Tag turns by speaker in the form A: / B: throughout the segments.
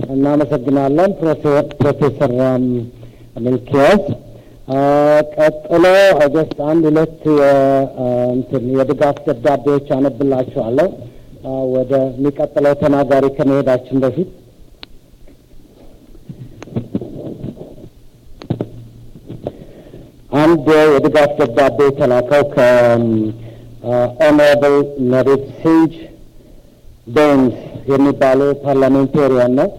A: እናመሰግናለን ፕሮፌሰር ሚልኪያስ። ቀጥሎ ጀስት አንድ ሁለት እንትን የድጋፍ ደብዳቤዎች አነብላችኋለሁ ወደሚቀጥለው ተናጋሪ ከመሄዳችን በፊት አንድ የድጋፍ ደብዳቤ የተላከው ከኦኖራብል ነሪት ሲንጅ ቤንስ የሚባሉ ፓርላሜንቴሪያን ነው።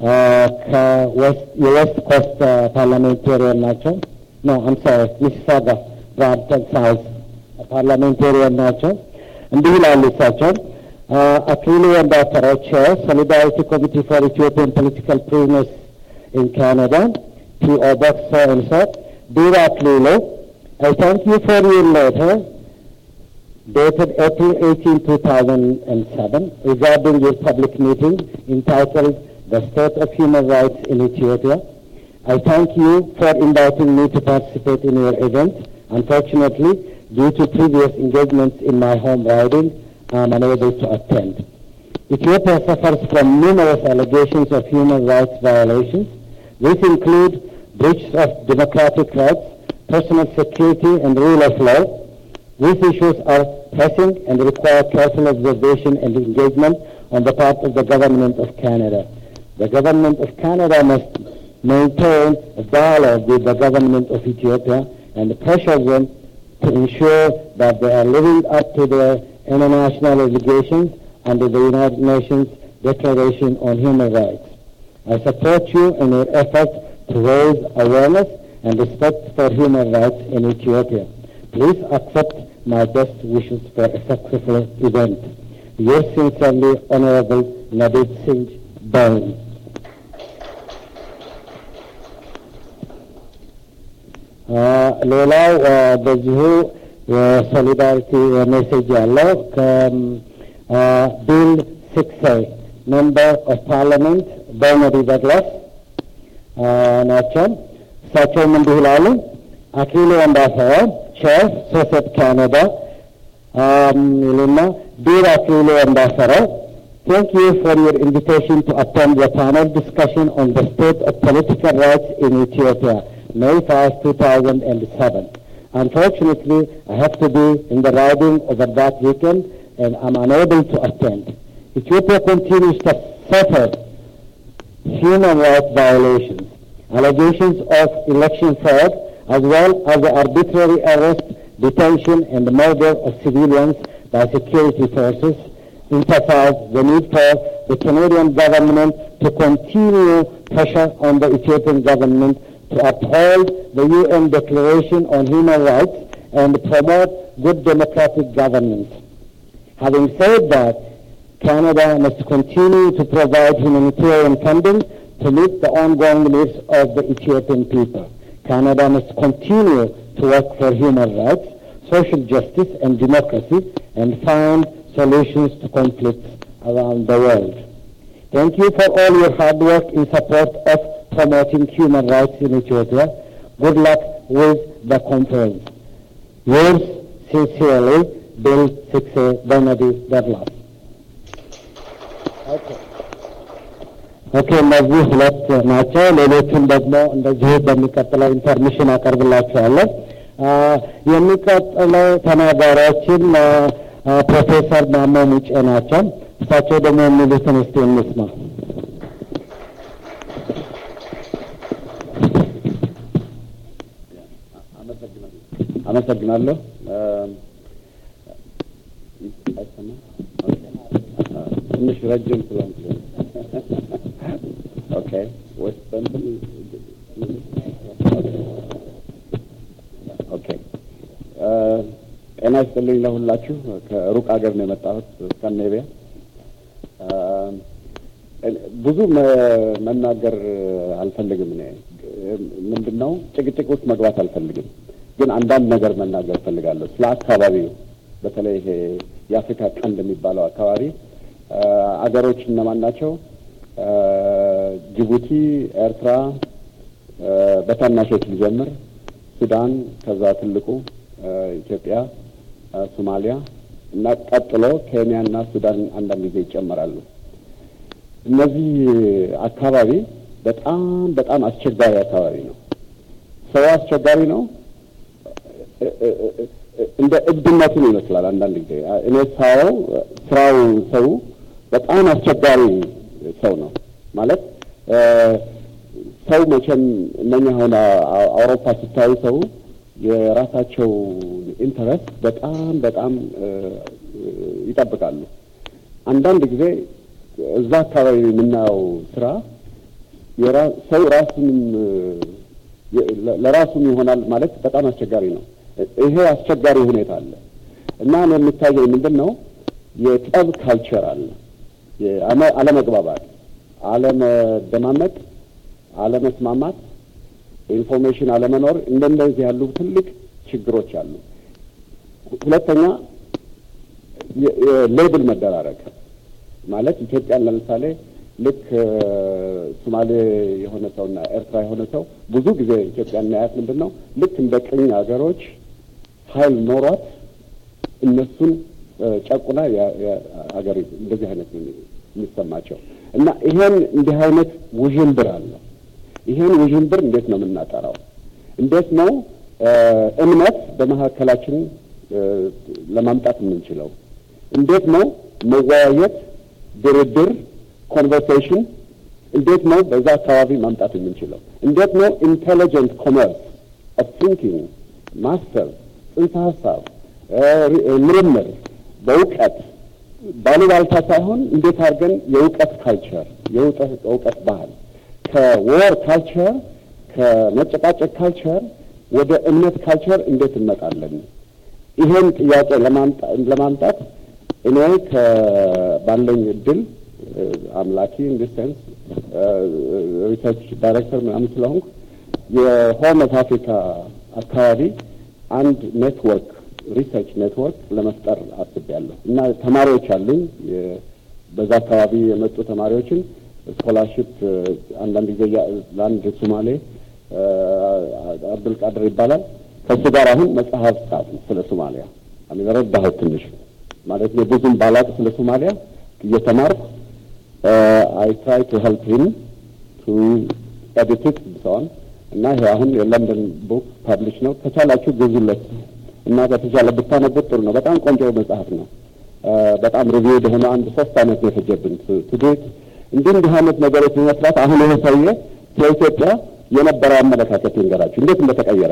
A: የዌስት ኮስት ፓርላሜንቴሪያን ናቸው። ኖ አምሳሪ ሚሲሳጋ ብራምፕተን ሳውዝ ፓርላሜንቴሪያን ናቸው። እንዲህ ይላሉ እሳቸው አክሊሉ ወንዳፈራው ቼር ሶሊዳሪቲ ኮሚቴ ፎር ኢትዮጵያን ፖለቲካል ፕሪዝነርስ ኢን ካናዳ ፒኦ ቦክስ ሶ ኤንድ ሶ ዲር አክሊሉ I thank you for your letter dated April 18, 2007 regarding your public meeting entitled The State of Human Rights in Ethiopia. I thank you for inviting me to participate in your event. Unfortunately, due to previous engagements in my home riding, I am unable to attend. Ethiopia suffers from numerous allegations of human rights violations. These include breaches of democratic rights, personal security and rule of law. These issues are pressing and require careful observation and engagement on the part of the government of Canada. The government of Canada must maintain a dialogue with the government of Ethiopia and pressure them to ensure that they are living up to their international obligations under the United Nations Declaration on Human Rights. I support you in your effort to raise awareness and respect for human rights in Ethiopia. Please accept my best wishes for a successful event. Yours sincerely, Honorable Nadeed Singh Bain. ሌላው በዚሁ የሶሊዳሪቲ ሜሴጅ ያለው ከቢል ሲክስ ሜምበር ኦፍ ፓርላመንት በርናዲ ደግላስ ናቸው። እሳቸውም እንዲህ ይላሉ። አክሊሉ ወንዳፈራ ቼር ሶሴት ካናዳ ይሉና ዲር አክሊሉ ወንዳፈራ Thank you for your invitation to attend the panel discussion on the state of political rights in Ethiopia, May 5, 2007. Unfortunately, I have to be in the riding over that weekend and I'm unable to attend. Ethiopia continues to suffer human rights violations, allegations of election fraud, as well as the arbitrary arrest, detention, and murder of civilians by security forces, emphasize the need for the Canadian government to continue pressure on the Ethiopian government to uphold the UN Declaration on Human Rights and promote good democratic governance. Having said that, Canada must continue to provide humanitarian funding to meet the ongoing needs of the Ethiopian people. Canada must continue to work for human rights, social justice and democracy and find solutions to conflicts around the world. Thank you for all your hard work in support of promoting human rights in Ethiopia. Good luck with the conference. Yours sincerely, Bill Sixe Benedy Douglas. ኦኬ እነዚህ ሁለት ናቸው። ሌሎቹን ደግሞ እንደዚሁ በሚቀጥለው ኢንፎርሜሽን አቀርብላችኋለሁ። የሚቀጥለው ተናጋሪያችን ፕሮፌሰር ማሞ ሙጬ ናቸው። እሳቸው ደግሞ የሚሉትን እስቲ እንስማ።
B: አመሰግናለሁ። ትንሽ ረጅም ስለሆንኩ ኦኬ ወይስ እንትን ኦኬ ጤና ይስጥልኝ ለሁላችሁ። ከሩቅ ሀገር ነው የመጣሁት ስካንዲኔቪያ። ብዙ መናገር አልፈልግም። እኔ ምንድን ነው ጭቅጭቅ ውስጥ መግባት አልፈልግም፣ ግን አንዳንድ ነገር መናገር እፈልጋለሁ ስለ አካባቢው፣ በተለይ ይሄ የአፍሪካ ቀንድ የሚባለው አካባቢ አገሮች እነማን ናቸው? ጅቡቲ፣ ኤርትራ፣ በታናሾች ልጀምር፣ ሱዳን፣ ከዛ ትልቁ ኢትዮጵያ፣ ሶማሊያ እና ቀጥሎ ኬንያ እና ሱዳን አንዳንድ ጊዜ ይጨመራሉ። እነዚህ አካባቢ በጣም በጣም አስቸጋሪ አካባቢ ነው። ሰው አስቸጋሪ ነው። እንደ እብድነቱን ይመስላል አንዳንድ ጊዜ እኔ ሳየው ስራው ሰው በጣም አስቸጋሪ ሰው ነው ማለት ሰው መቼም እነኛ አሁን አውሮፓ ስታዩ ሰው የራሳቸው ኢንተረስት በጣም በጣም ይጠብቃሉ። አንዳንድ ጊዜ እዛ አካባቢ የምናየው ስራ ሰው ራሱንም ለራሱም ይሆናል ማለት በጣም አስቸጋሪ ነው። ይሄ አስቸጋሪ ሁኔታ አለ እና እኔ የሚታየኝ ምንድን ነው የጠብ ካልቸር አለ፣ አለመግባባት፣ አለመደማመጥ፣ አለመስማማት፣ ኢንፎርሜሽን አለመኖር እንደነዚህ ያሉ ትልቅ ችግሮች አሉ። ሁለተኛ ሌብል መደራረግ ማለት ኢትዮጵያን ለምሳሌ ልክ ሶማሌ የሆነ ሰውና ኤርትራ የሆነ ሰው ብዙ ጊዜ ኢትዮጵያ እናያት ምንድን ነው ልክ እንደ ቅኝ ሀገሮች ኃይል ኖሯት እነሱን ጨቁና ሀገር እንደዚህ አይነት የሚሰማቸው እና ይሄን እንዲህ አይነት ውዥንብር አለ። ይሄን ውዥንብር እንዴት ነው የምናጠራው? እንዴት ነው እምነት በመካከላችን ለማምጣት የምንችለው? እንዴት ነው መወያየት፣ ድርድር ኮንቨርሴሽን እንዴት ነው በዛ አካባቢ ማምጣት የምንችለው? እንዴት ነው ኢንቴሊጀንት ኮመርስ ኦፍ ቲንኪንግ ማስተር ጽንሰ ሀሳብ ምርምር በእውቀት ባሉባልታ ሳይሆን እንዴት አድርገን የእውቀት ካልቸር የእውቀት ባህል ከወር ካልቸር ከመጨቃጨቅ ካልቸር ወደ እምነት ካልቸር እንዴት እንመጣለን? ይሄን ጥያቄ ለማምጣት እኔ ከባለኝ እድል አምላኪ ኢንዲስተንስ ሪሰርች ዳይሬክተር ምናምን ስለሆንኩ የሆርን ኦፍ አፍሪካ አካባቢ አንድ ኔትወርክ ሪሰርች ኔትወርክ ለመፍጠር አስቤያለሁ እና ተማሪዎች አሉኝ። በዛ አካባቢ የመጡ ተማሪዎችን ስኮላርሽፕ አንዳንድ ጊዜ ለአንድ ሶማሌ አብዱልቃድር ይባላል ከእሱ ጋር አሁን መጽሐፍ ጻፍ ስለ ሶማሊያ አሚን ረዳሁት ትንሽ ማለት ነው ብዙም ባላቅ ስለ ሶማሊያ እየተማርኩ አይ ትራይ ቱ ሄልፕ ሂም ቱ ኤዲት ኢት ሰውን እና ይሄ አሁን የለንደን ቡክ ፐብሊሽ ነው። ከቻላችሁ ግዙለት እና በተቻለ ብታነቡት ጥሩ ነው። በጣም ቆንጆ መጽሐፍ ነው። በጣም ሪቪው የሆነ አንድ ሶስት አመት ነው የፈጀብን ትዴት እንዲህ እንዲህ አይነት ነገሮች መስራት። አሁን ይሄ ሰውዬ ስለ ኢትዮጵያ የነበረው አመለካከት ይንገራችሁ እንዴት እንደተቀየረ።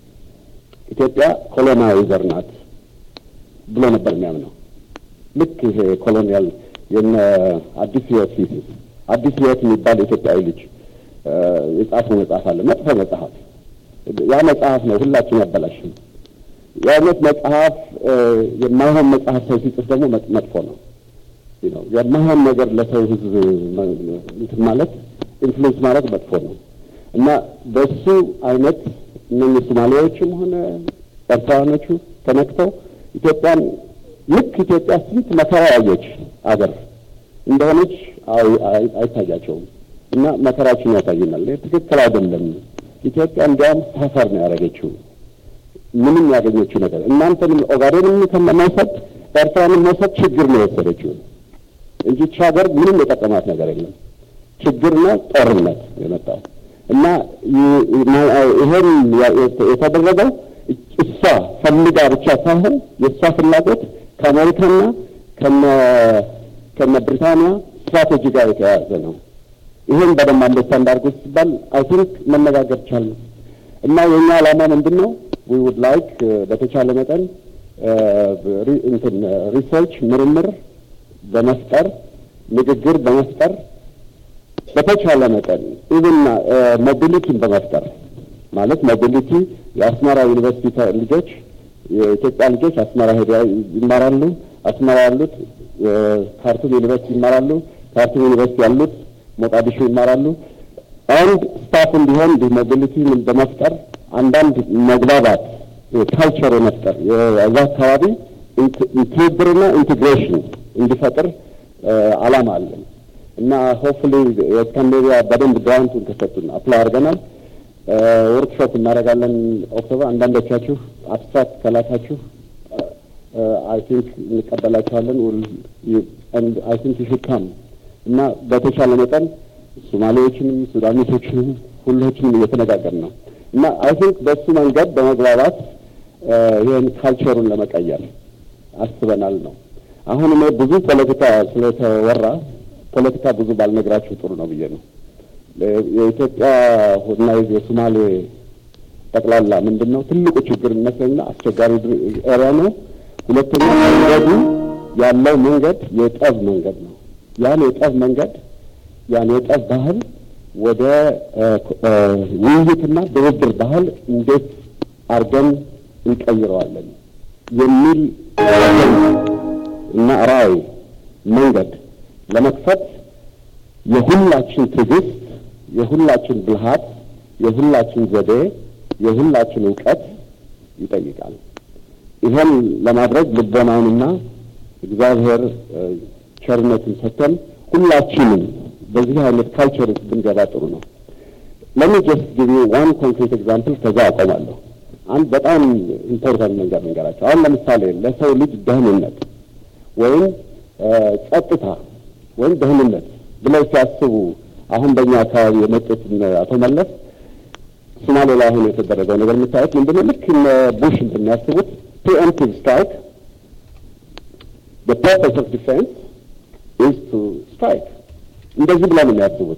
B: ኢትዮጵያ ኮሎናይዘር ናት ብሎ ነበር የሚያምነው። ልክ ይሄ ኮሎኒያል የነ አዲስ ህይወት ፊሲስ አዲስ ህይወት የሚባል የኢትዮጵያዊ ልጅ የጻፈው መጽሐፍ አለ። መጥፎ መጽሐፍ። ያ መጽሐፍ ነው ሁላችን ያበላሽም። የአይነት መጽሐፍ የማይሆን መጽሐፍ ሰው ሲጽፍ ደግሞ መጥፎ ነው። የማይሆን ነገር ለሰው ህዝብ እንትን ማለት ኢንፍሉዌንስ ማድረግ መጥፎ ነው እና በሱ አይነት እነኚህ ሶማሌዎችም ሆነ ኤርትራውያኖቹ ተነክተው ኢትዮጵያን ልክ ኢትዮጵያ ስንት መከራ ያየች አገር እንደሆነች አይታያቸውም እና መከራችን ያሳይናል። ትክክል አይደለም። ኢትዮጵያ እንዲያውም ሳፈር ነው ያደረገችው። ምንም ያገኘችው ነገር እናንተንም ኦጋዴንም ከመውሰድ ኤርትራንም መውሰድ ችግር ነው የወሰደችው እንጂ ይህች ሀገር ምንም የጠቀማት ነገር የለም። ችግርና ጦርነት የመጣው እና ይሄን የተደረገው እሷ ፈልጋ ብቻ ሳይሆን የእሷ ፍላጎት ከአሜሪካና ከነ ከነ ብሪታንያ ስትራቴጂ ጋር የተያያዘ ነው። ይሄን በደንብ አንደርስታንድ አድርጎ ሲባል አይ ቲንክ መነጋገር ቻለ እና የእኛ ዓላማ ምንድን ነው? ዊ ውድ ላይክ በተቻለ መጠን እንትን ሪሰርች ምርምር በመፍጠር ንግግር በመፍጠር በተቻለ መጠን ኢቭን ሞቢሊቲን በመፍጠር ማለት ሞቢሊቲ የአስመራ ዩኒቨርሲቲ ልጆች የኢትዮጵያ ልጆች አስመራ ሄደው ይማራሉ። አስመራ ያሉት ካርቱም ዩኒቨርሲቲ ይማራሉ። ካርቱም ዩኒቨርሲቲ ያሉት ሞቃዲሾ ይማራሉ። አንድ ስታፍ እንዲሆን እንዲህ ሞቢሊቲ በመፍጠር አንዳንድ መግባባት ካልቸር የመፍጠር የዛ አካባቢ ትብብርና ኢንቴግሬሽን እንዲፈጥር አላማ አለን እና ሆፕፉሊ የስካንዲኔቪያ በደንብ ግራንቱን ከሰጡን አፕላይ አድርገናል። ወርክሾፕ እናደርጋለን ኦክቶበር። አንዳንዶቻችሁ አብስትራክት ከላካችሁ አይ ቲንክ እንቀበላችኋለን። አይ ቲንክ ዩ ሹድ ካም እና በተቻለ መጠን ሶማሌዎችንም ሱዳኒቶችንም ሁሎችንም እየተነጋገርን ነው እና አይ ቲንክ በእሱ መንገድ በመግባባት ይህን ካልቸሩን ለመቀየር አስበናል ነው። አሁን እኔ ብዙ ፖለቲካ ስለተወራ ፖለቲካ ብዙ ባልነግራችሁ ጥሩ ነው ብዬ ነው። የኢትዮጵያ እና የሶማሌ ጠቅላላ ምንድን ነው ትልቁ ችግር ይመስለኝና አስቸጋሪ ኤሪያ ነው። ሁለተኛ መንገዱ ያለው መንገድ የጠብ መንገድ ነው። ያን የጠብ መንገድ ያን የጠብ ባህል ወደ ውይይትና ድርድር ባህል እንዴት አድርገን እንቀይረዋለን የሚል እና ራዕይ መንገድ ለመክፈት የሁላችን ትዕግስት፣ የሁላችን ብልሃት፣ የሁላችን ዘዴ፣ የሁላችን እውቀት ይጠይቃል። ይሄን ለማድረግ ልቦናውንና እግዚአብሔር ቸርነትን ሰጥተን ሁላችንም በዚህ አይነት ካልቸር ውስጥ ብንገባ ጥሩ ነው። ለሚ ጀስት ጊዜ ዋን ኮንክሪት ኤግዛምፕል ከዛ አቆማለሁ። አንድ በጣም ኢምፖርታንት መንገድ መንገራቸው። አሁን ለምሳሌ ለሰው ልጅ ደህንነት ወይም ጸጥታ ወይም ደህንነት ብለው ሲያስቡ አሁን በእኛ አካባቢ የመጡት አቶ መለስ ሶማሌ ላይ አሁን የተደረገው ነገር የምታዩት ምንድነው? ልክ እነ ቡሽ እንደሚያስቡት ፕሪኤምፕቲቭ ስትራይክ the purpose of defense is to strike እንደዚህ ብለው ነው የሚያስቡት።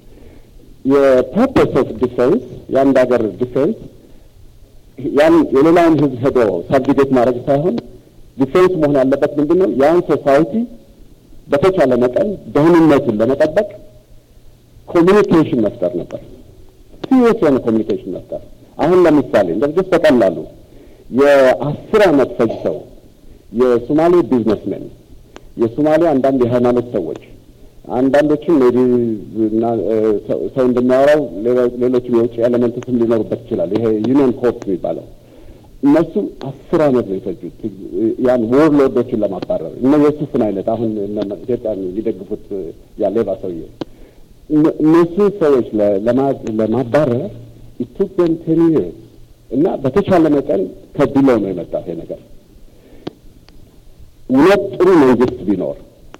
B: የፐርፐስ ኦፍ ዲፌንስ የአንድ ሀገር ዲፌንስ ያን የሌላውን ህዝብ ሄዶ ሳብዲጌት ማድረግ ሳይሆን ዲፌንስ መሆን ያለበት ምንድን ነው? ያን ሶሳይቲ በተቻለ መጠን ደህንነቱን ለመጠበቅ ኮሚኒኬሽን መፍጠር ነበር። ሲሪየስ የሆነ ኮሚኒኬሽን መፍጠር። አሁን ለምሳሌ እንደዚህ በቀላሉ የአስር ዓመት ፈጅተው የሶማሌ ቢዝነስመን የሶማሌ አንዳንድ የሃይማኖት ሰዎች አንዳንዶችም ሜቢ ሰው እንደሚያወራው ሌሎችም የውጭ ኤሌመንትስም ሊኖሩበት ይችላል። ይሄ ዩኒየን ኮርት የሚባለው እነሱ አስር ዓመት ነው የፈጁት ያን ወርሎዶችን ለማባረር እነ የሱፍን አይነት አሁን ኢትዮጵያ የሚደግፉት ያ ሌባ ሰውዬ እነሱ ሰዎች ለማባረር ኢትዮጵያን ቴን ይርስ እና በተቻለ መጠን ከድለው ነው የመጣው ይሄ ነገር። እውነት ጥሩ መንግስት ቢኖር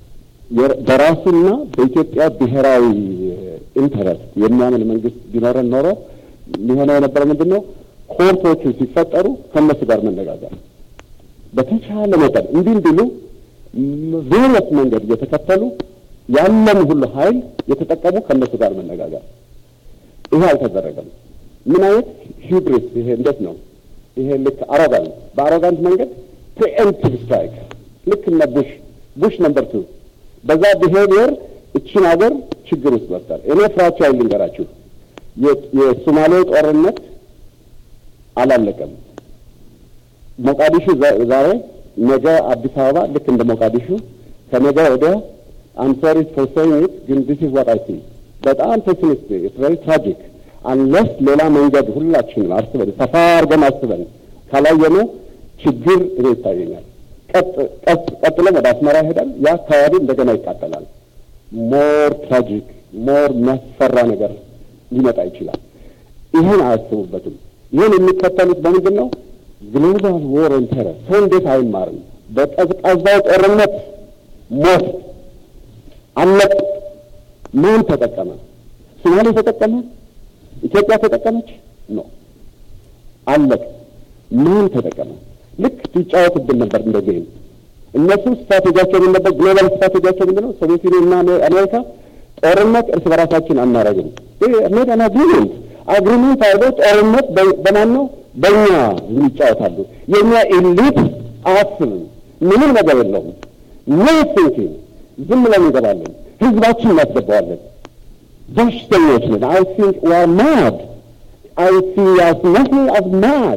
B: በራሱና በኢትዮጵያ ብሔራዊ ኢንተረስት የሚያምን መንግስት ቢኖረን ኖሮ ሊሆነው የነበረ ምንድን ነው? ኮርቶቹ ሲፈጠሩ ከእነሱ ጋር መነጋገር በተቻለ መጠን እንዲህ እንዲሉ ቬሪየስ መንገድ እየተከተሉ ያለን ሁሉ ኃይል የተጠቀሙ ከእነሱ ጋር መነጋገር። ይሄ አልተደረገም። ምን አይነት ሂብሪስ! ይሄ እንዴት ነው? ይሄ ልክ አሮጋንት፣ በአሮጋንት መንገድ ፕሪኤምፕቲቭ ስትራይክ ልክ እነ ቡሽ ቡሽ ነምበር ቱ በዛ ቢሄቪየር እችን ሀገር ችግር ውስጥ መፍጠር። እኔ ፍራቻ ልንገራችሁ፣ የሶማሌ ጦርነት አላለቀም። ሞቃዲሹ ዛሬ ነገ አዲስ አበባ ልክ እንደ ሞቃዲሹ ከነገ ወዲያ አም ሶሪ ፎር ሴይንግ ኢት ግን ዲስ ኢዝ ዋት አይ ሲ በጣም ፔሲሚስት ኢትስ ቬሪ ትራጂክ አንለስ ሌላ መንገድ ሁላችንም አስበን ሰፋ አድርገን አስበን ካላየነው ችግር እኔ ይታየኛል። ቀጥሎም ወደ አስመራ ይሄዳል። ያ አካባቢ እንደገና ይቃጠላል። ሞር ትራጂክ ሞር የሚያስፈራ ነገር ሊመጣ ይችላል። ይህን አያስቡበትም። ይህን የሚከተሉት በምንድን ነው? ግሎባል ዎር ኦን ቴረር። ሰው እንዴት አይማርም? በቀዝቃዛው ጦርነት ሞት አለቅ። ማን ተጠቀመ? ሶማሌ ተጠቀመ? ኢትዮጵያ ተጠቀመች? ኖ አለቅ። ማን ተጠቀመ? ልክ ሲጫወቱብን ነበር እንደ ጌም። እነሱ ስትራቴጂያቸው ምን ነበር? ግሎባል ስትራቴጂያቸው ምንድን ነው? ሶቪየት ዩኒየን እና አሜሪካ ጦርነት እርስ በራሳችን አናረግም። ሜድ አን አግሪመንት አግሪመንት አድርገው ጦርነት በማን ነው? በእኛ ይጫወታሉ። የእኛ ኤሊት አያስብም። ምንም ነገር የለውም። ኖ ቲንኪንግ ዝም ብለን እንገባለን። ህዝባችን እናስገባዋለን። በሽተኞች ነን። አይ ቲንክ ዊ አር ማድ አይ ሲ አስ ናቲንግ አስ ማድ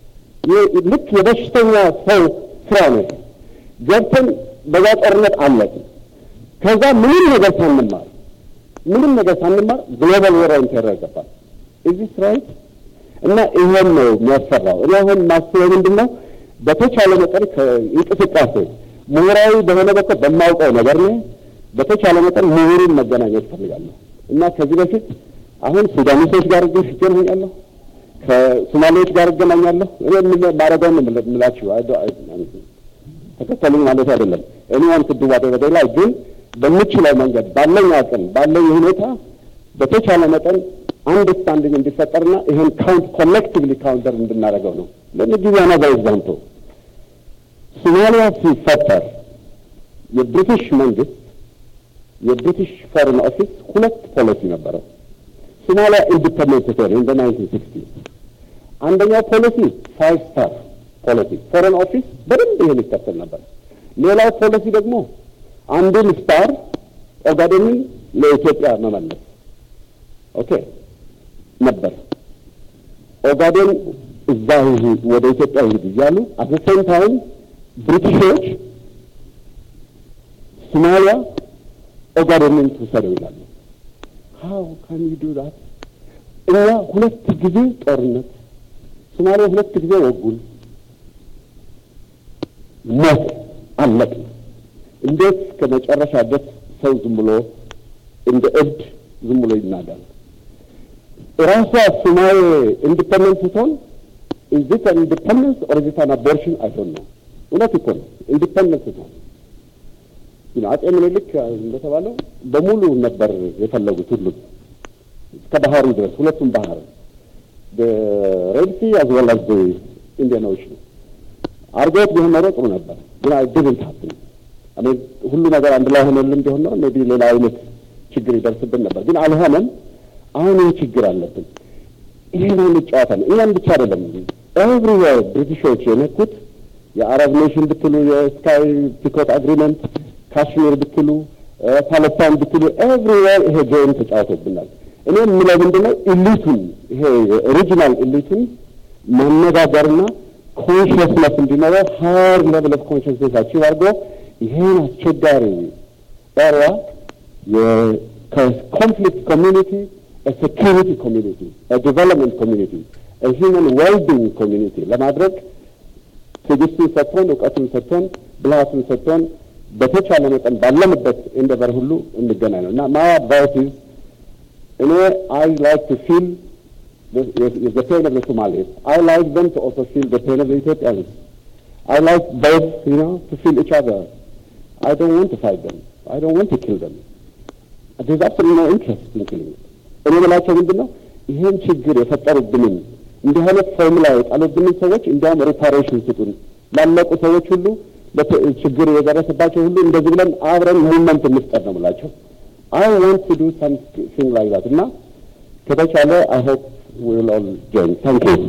B: ልክ የበሽተኛ ሰው ስራ ነው። ገብተን በዛ ጦርነት አለቅን። ከዛ ምንም ነገር ሳንማር ምንም ነገር ሳንማር ግሎባል ወር ኦን ቴረር ገባል። እዚህ ስራይት እና ይሄን ነው የሚያሰራው። እኔ አሁን ማስበው ምንድን ነው በተቻለ መጠን ከእንቅስቃሴ ምሁራዊ በሆነ በኩል በማውቀው ነገር ነው በተቻለ መጠን ምሁሩን መገናኘት እፈልጋለሁ እና ከዚህ በፊት አሁን ሱዳኒሶች ጋር እገናኛለሁ ከሶማሌዎች ጋር እገናኛለሁ። እኔ ማረገውን የምላችሁ ተከተሉኝ ማለት አይደለም። እኔ ዋን ክዱ ዋደ ላይ ግን በምችለው መንገድ ባለኝ አቅም ባለኝ ሁኔታ በተቻለ መጠን አንደርስታንዲንግ እንዲፈጠርና ይሄን ካውንት ኮሌክቲቭሊ ካውንተር እንድናደርገው ነው። ለምጊዜ ነገር ኤግዛምፕል ሶማሊያ ሲፈጠር የብሪቲሽ መንግስት የብሪቲሽ ፎሬን ኦፊስ ሁለት ፖሊሲ ነበረው። ሶማሊያ ኢንዲፐንደንት ስትሆን ኢን ናይንቲን ሲክስቲ አንደኛው ፖሊሲ ፋይቭ ስታር ፖሊሲ ፎሬን ኦፊስ በደንብ ይሄን ይከተል ነበር። ሌላው ፖሊሲ ደግሞ አንዱን ስታር ኦጋዴንን ለኢትዮጵያ መመለስ ኦኬ ነበር። ኦጋዴን እዛ ይሂድ ወደ ኢትዮጵያ ይሂድ እያሉ አት ሴም ታይም ብሪቲሾች ሶማሊያ ኦጋዴንን ትውሰደው ይላሉ። ሀው ካን ዩ ዱ ዳት? እኛ ሁለት ጊዜ ጦርነት ሶማሊያ ሁለት ጊዜ ወጉን፣ ሞት አለቅ። እንዴት እስከ መጨረሻ ድረስ ሰው ዝም ብሎ እንደ እብድ ዝም ብሎ ይናዳል? ራሷ ሶማሌ ኢንዲፐንደንት ስትሆን ኢዝ ኢት አን ኢንዲፐንደንስ ኦር ኢዝ ኢት አን አቦርሽን አይ ዶንት ኖ። እውነት እኮ ነው ኢንዲፐንደንት ስትሆን አጼ ምኒልክ እንደተባለው በሙሉ ነበር የፈለጉት ሁሉም እስከ ባህሩ ድረስ ሁለቱም ባህር ሬድ ሲ አዝ ዌል አዝ ኢንዲያን ኦሽን አርገውት ቢሆን ኖሮ ጥሩ ነበር፣ ግን ድብንት ሀብን ሁሉ ነገር አንድ ላይ ሆነልን ቢሆን ኖሮ ሜይ ቢ ሌላ አይነት ችግር ይደርስብን ነበር፣ ግን አልሆነም። አሁን ይህ ችግር አለብን። ይሄን አይነት ጨዋታ ነው። እኛም ብቻ አይደለም ኤቭሪዌር ብሪቲሾች የነኩት የአረብ ኔሽን ብትሉ የስካይ ፒኮት አግሪመንት ካሽሚር ብትሉ ፓለስታይን ብትሉ ኤቭሪዌር ይሄ ጌም ተጫውቶብናል። እኔ የምለው ምንድን ነው ኢሊቱን ይሄ ኦሪጂናል ኢሊቱን ማነጋገርና ኮንሽስነስ እንዲኖረው ሀር ሌቭል ኦፍ ኮንሽስነስ አቺቭ አድርጎ ይሄን አስቸጋሪ ኤሪያ ከኮንፍሊክት ኮሚኒቲ ሴኪሪቲ ኮሚኒቲ ዲቨሎፕመንት ኮሚኒቲ ሂውመን ዌልቢንግ ኮሚኒቲ ለማድረግ ትዕግስቱን ሰጥቶን እውቀቱን ሰጥቶን ብልሃቱን ሰጥቶን በተቻለ መጠን ባለንበት እንደበር ሁሉ እንገናኝ ነው እና ማይ አድቫይስ ኢዝ እኔ አይ ላይክ ቱ ፊል the pain of the Somalis. I like them to also feel the pain of the Ethiopians. I like both, you know, to feel each other. I don't want to fight them. I don't want to kill them. There's absolutely no interest in killing them. እኔ በላቸው ምንድን ነው ይሄን ችግር የፈጠሩብንን እንዲህ አይነት ፎርሙላ የጣሉብንን ሰዎች እንዲያውም ሪፓሬሽን ስጡን ላለቁ ሰዎች ሁሉ ችግር የደረሰባቸው ሁሉ እንደዚህ ብለን አብረን ሙቭመንት እንፍጠር ነው የምላቸው። አይ ዋንት ቱ ዱ ሳምቲንግ ላይክ ዛት እና ከተቻለ አይ ሆፕ we will all join. Thank you.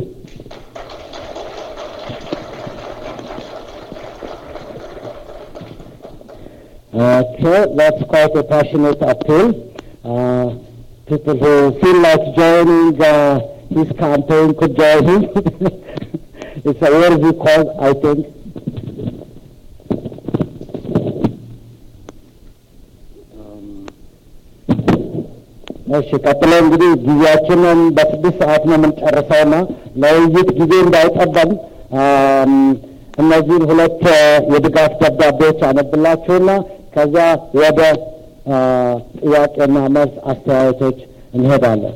A: Okay, that's quite a passionate appeal. Uh, people who feel like joining uh, his campaign could join him. it's a worthy cause, I think. እሺ ቀጥሎ እንግዲህ ጊዜያችንን በስድስት ሰዓት ነው የምንጨርሰውና ለውይይት ጊዜ እንዳይጠበን እነዚህን ሁለት የድጋፍ ደብዳቤዎች አነብላችሁና ከዚያ ወደ ጥያቄና መልስ አስተያየቶች እንሄዳለን።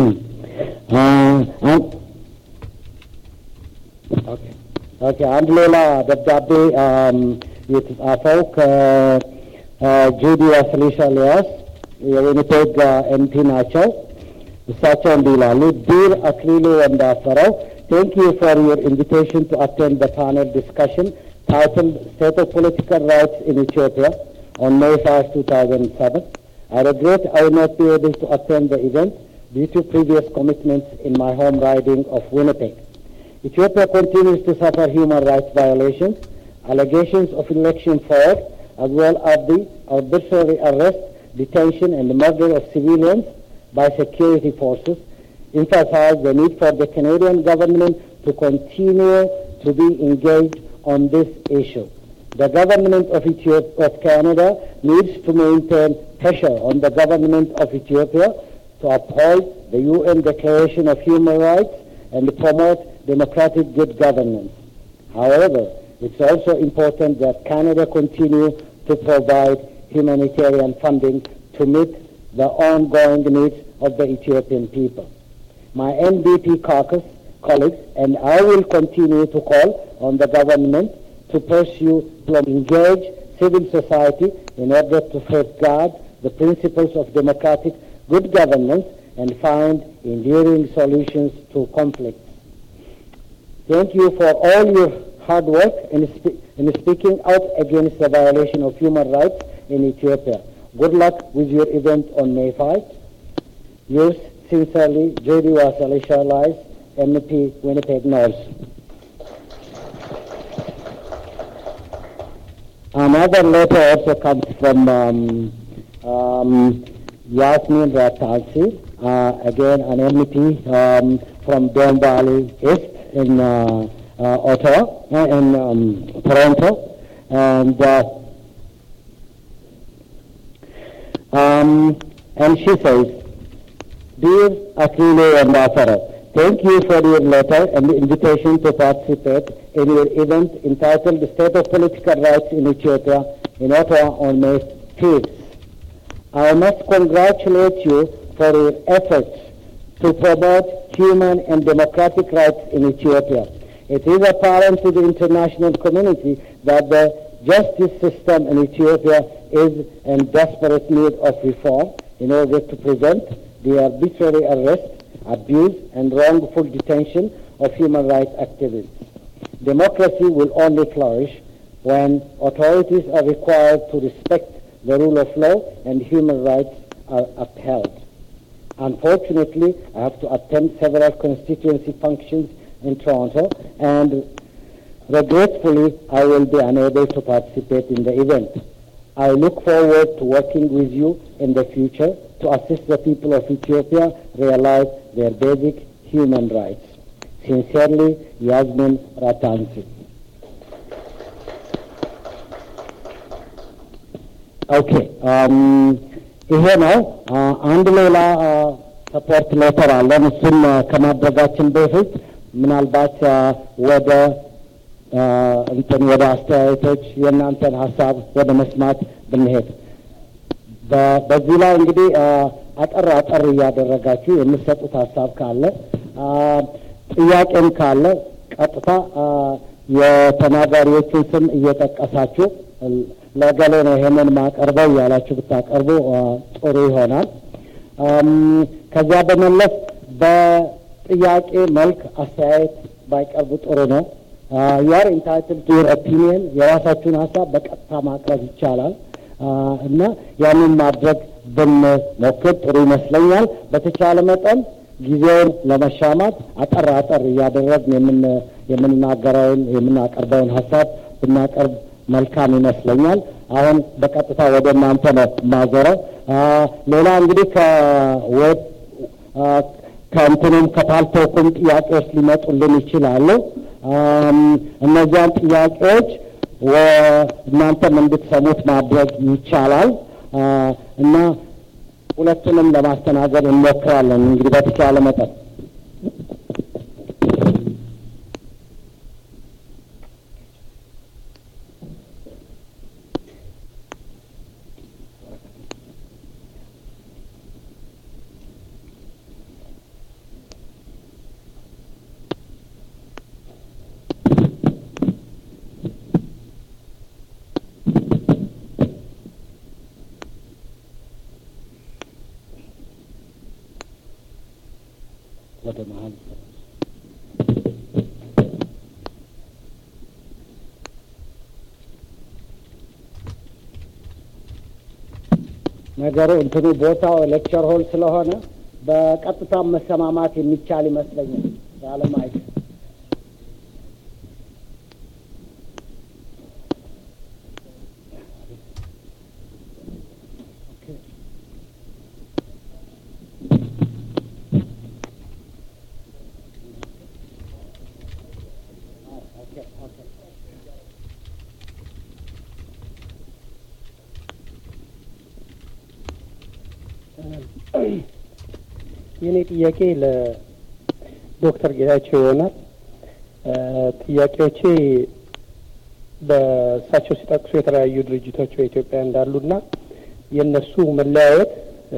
A: ኦኬ አንድ ሌላ ደብዳቤ የተጻፈው ከጁዲ ዋስሊሻ ሊያስ የዊኒፔግ ኤምፒ ናቸው። እሳቸው እንዲህ ይላሉ። ዲር አክሊሉ ወንዳፈረው ቴንክ ዩ ፎር ዩር ኢንቪቴሽን ቱ አቴንድ the panel discussion titled State of Political Rights in Ethiopia on May 5, 2007. I regret I will not be able to attend the event due to previous commitments in my home riding of Winnipeg. Ethiopia continues to suffer human rights violations, allegations of election fraud, as well as the arbitrary arrest detention and the murder of civilians by security forces emphasize the need for the Canadian government to continue to be engaged on this issue. The government of, Ethiopia, of Canada needs to maintain pressure on the government of Ethiopia to uphold the UN Declaration of Human Rights and promote democratic good governance. However, it's also important that Canada continue to provide humanitarian funding to meet the ongoing needs of the Ethiopian people. My NDP caucus colleagues and I will continue to call on the government to pursue to engage civil society in order to safeguard the principles of democratic good governance and find enduring solutions to conflicts. Thank you for all your hard work in, spe- in speaking out against the violation of human rights in Ethiopia. Good luck with your event on May 5. Yours sincerely, J.D. Wasali Sharlais, MP, Winnipeg North. Another letter also comes from um, um, Yasmin Ratalsi, uh, again an MEP um, from Don Valley East in uh, uh, Ottawa, uh, in um, Toronto, and uh, um, and she says, Dear Akile and Afara, thank you for your letter and the invitation to participate in your event entitled The State of Political Rights in Ethiopia in Ottawa on May 5th. I must congratulate you for your efforts to promote human and democratic rights in Ethiopia. It is apparent to the international community that the justice system in Ethiopia is in desperate need of reform in order to prevent the arbitrary arrest, abuse, and wrongful detention of human rights activists. Democracy will only flourish when authorities are required to respect the rule of law and human rights are upheld. Unfortunately, I have to attend several constituency functions in Toronto and regretfully I will be unable to participate in the event. I look forward to working with you in the future to assist the people of Ethiopia realize their basic human rights. Sincerely, Yasmin Ratansi. ኦኬ ይሄ ነው። አንድ ሌላ ሰፖርት ሌተር አለን። እሱም ከማድረጋችን በፊት ምናልባት ወደ እንትን ወደ አስተያየቶች የእናንተን ሀሳብ ወደ መስማት ብንሄድ በዚህ ላይ እንግዲህ አጠር አጠር እያደረጋችሁ የምትሰጡት ሀሳብ ካለ ጥያቄም ካለ ቀጥታ የተናጋሪዎቹን ስም እየጠቀሳችሁ ለገሌ ነው ይሄንን ማቀርበው እያላችሁ ብታቀርቡ ጥሩ ይሆናል። ከዚያ በመለስ በጥያቄ መልክ አስተያየት ባይቀርቡ ጥሩ ነው። ዩአር ኢንታይትል ቱ ዩር ኦፒኒየን የራሳችሁን ሀሳብ በቀጥታ ማቅረብ ይቻላል እና ያንን ማድረግ ብንሞክር ጥሩ ይመስለኛል። በተቻለ መጠን ጊዜውን ለመሻማት አጠር አጠር እያደረግን የምንናገረውን የምናቀርበውን ሀሳብ ብናቀርብ መልካም ይመስለኛል። አሁን በቀጥታ ወደ እናንተ ነው የማዞረው። ሌላ እንግዲህ ከዌብ ከእንትኑም ከፓልቶኩም ጥያቄዎች ሊመጡልን ይችላሉ። እነዚያን ጥያቄዎች እናንተም እንድትሰሙት ማድረግ ይቻላል እና ሁለቱንም ለማስተናገድ እንሞክራለን እንግዲህ በተቻለ መጠን ወደ መሀል ነገሩ እንትኑ ቦታው ሌክቸር ሆል ስለሆነ በቀጥታ መሰማማት የሚቻል ይመስለኛል። ያለ ማይክ
C: የኔ ጥያቄ ለዶክተር ጌታቸው ይሆናል። ጥያቄዎቼ በእሳቸው ሲጠቅሱ የተለያዩ ድርጅቶች በኢትዮጵያ እንዳሉና የእነሱ መለያየት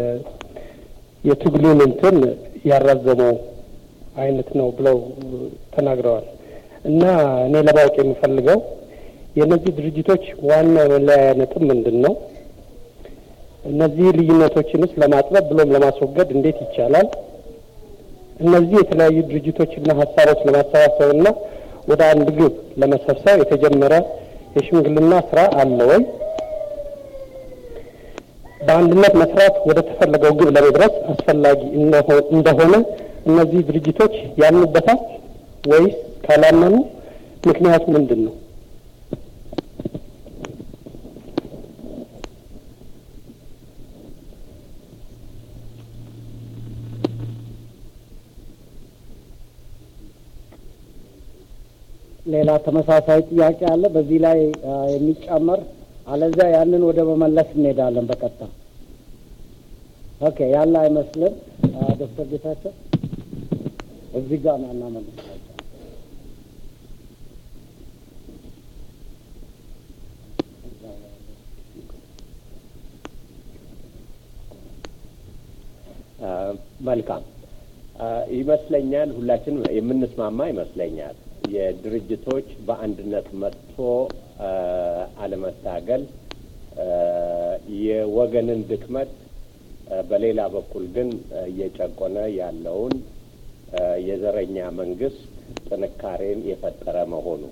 C: የትግሉን እንትን ያራዘመው አይነት ነው ብለው ተናግረዋል። እና እኔ ለማወቅ የምፈልገው የእነዚህ ድርጅቶች ዋና መለያያ ነጥብ ምንድን ነው? እነዚህ ልዩነቶችንስ ለማጥበብ ብሎም ለማስወገድ እንዴት ይቻላል? እነዚህ የተለያዩ ድርጅቶችና ሀሳቦች ለማሰባሰብና ወደ አንድ ግብ ለመሰብሰብ የተጀመረ የሽምግልና ስራ አለ ወይ? በአንድነት መስራት ወደ ተፈለገው ግብ ለመድረስ አስፈላጊ እንደሆነ እነዚህ ድርጅቶች ያምኑበታል ወይስ ካላመኑ ምክንያቱ ምንድን ነው?
A: ሌላ ተመሳሳይ ጥያቄ አለ በዚህ ላይ የሚጨመር አለዚያ ያንን ወደ መመለስ እንሄዳለን በቀጥታ ኦኬ ያለ አይመስልም ዶክተር ጌታቸው እዚህ ጋር ነው እናመልሳቸው
D: መልካም ይመስለኛል ሁላችንም የምንስማማ ይመስለኛል የድርጅቶች በአንድነት መጥቶ አለመታገል የወገንን ድክመት በሌላ በኩል ግን እየጨቆነ ያለውን የዘረኛ መንግስት ጥንካሬን የፈጠረ መሆኑ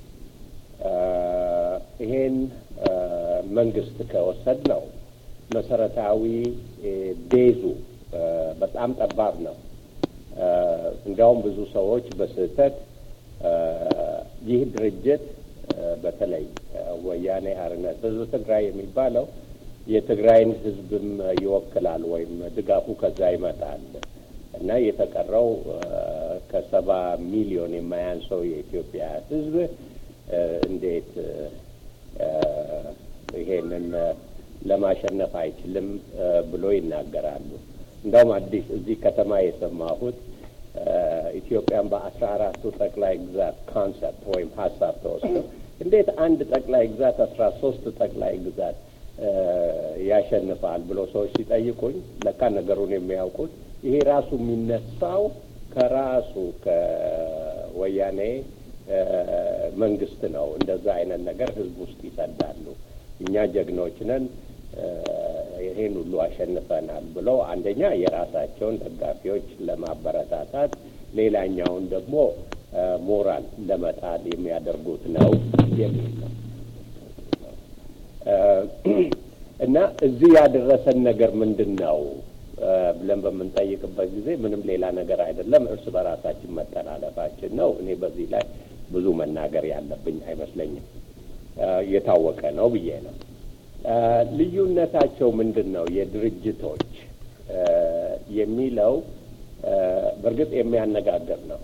D: ይሄን መንግስት ከወሰድ ነው መሰረታዊ ቤዙ በጣም ጠባብ ነው። እንዲያውም ብዙ ሰዎች በስህተት ይህ ድርጅት በተለይ ወያኔ ሓርነት ህዝብ ትግራይ የሚባለው የትግራይን ህዝብም ይወክላል ወይም ድጋፉ ከዛ ይመጣል እና የተቀረው ከሰባ ሚሊዮን የማያንሰው የኢትዮጵያ ህዝብ እንዴት ይሄንን ለማሸነፍ አይችልም ብሎ ይናገራሉ። እንደውም አዲስ እዚህ ከተማ የሰማሁት ኢትዮጵያን በአስራ አራቱ ጠቅላይ ግዛት ኮንሰፕት ወይም ሀሳብ ተወስዶ እንዴት አንድ ጠቅላይ ግዛት አስራ ሶስት ጠቅላይ ግዛት ያሸንፋል ብሎ ሰዎች ሲጠይቁኝ ለካ ነገሩን የሚያውቁት ይሄ ራሱ የሚነሳው ከራሱ ከወያኔ መንግስት ነው። እንደዛ አይነት ነገር ህዝብ ውስጥ ይሰዳሉ። እኛ ጀግኖች ነን ይሄን ሁሉ አሸንፈናል ብለው አንደኛ የራሳቸውን ደጋፊዎች ለማበረታታት፣ ሌላኛውን ደግሞ ሞራል ለመጣል የሚያደርጉት ነው የሚል ነው እና እዚህ ያደረሰን ነገር ምንድን ነው ብለን በምንጠይቅበት ጊዜ ምንም ሌላ ነገር አይደለም፣ እርስ በራሳችን መጠላለፋችን ነው። እኔ በዚህ ላይ ብዙ መናገር ያለብኝ አይመስለኝም። የታወቀ ነው ብዬ ነው። ልዩነታቸው ምንድን ነው የድርጅቶች የሚለው በእርግጥ የሚያነጋግር ነው።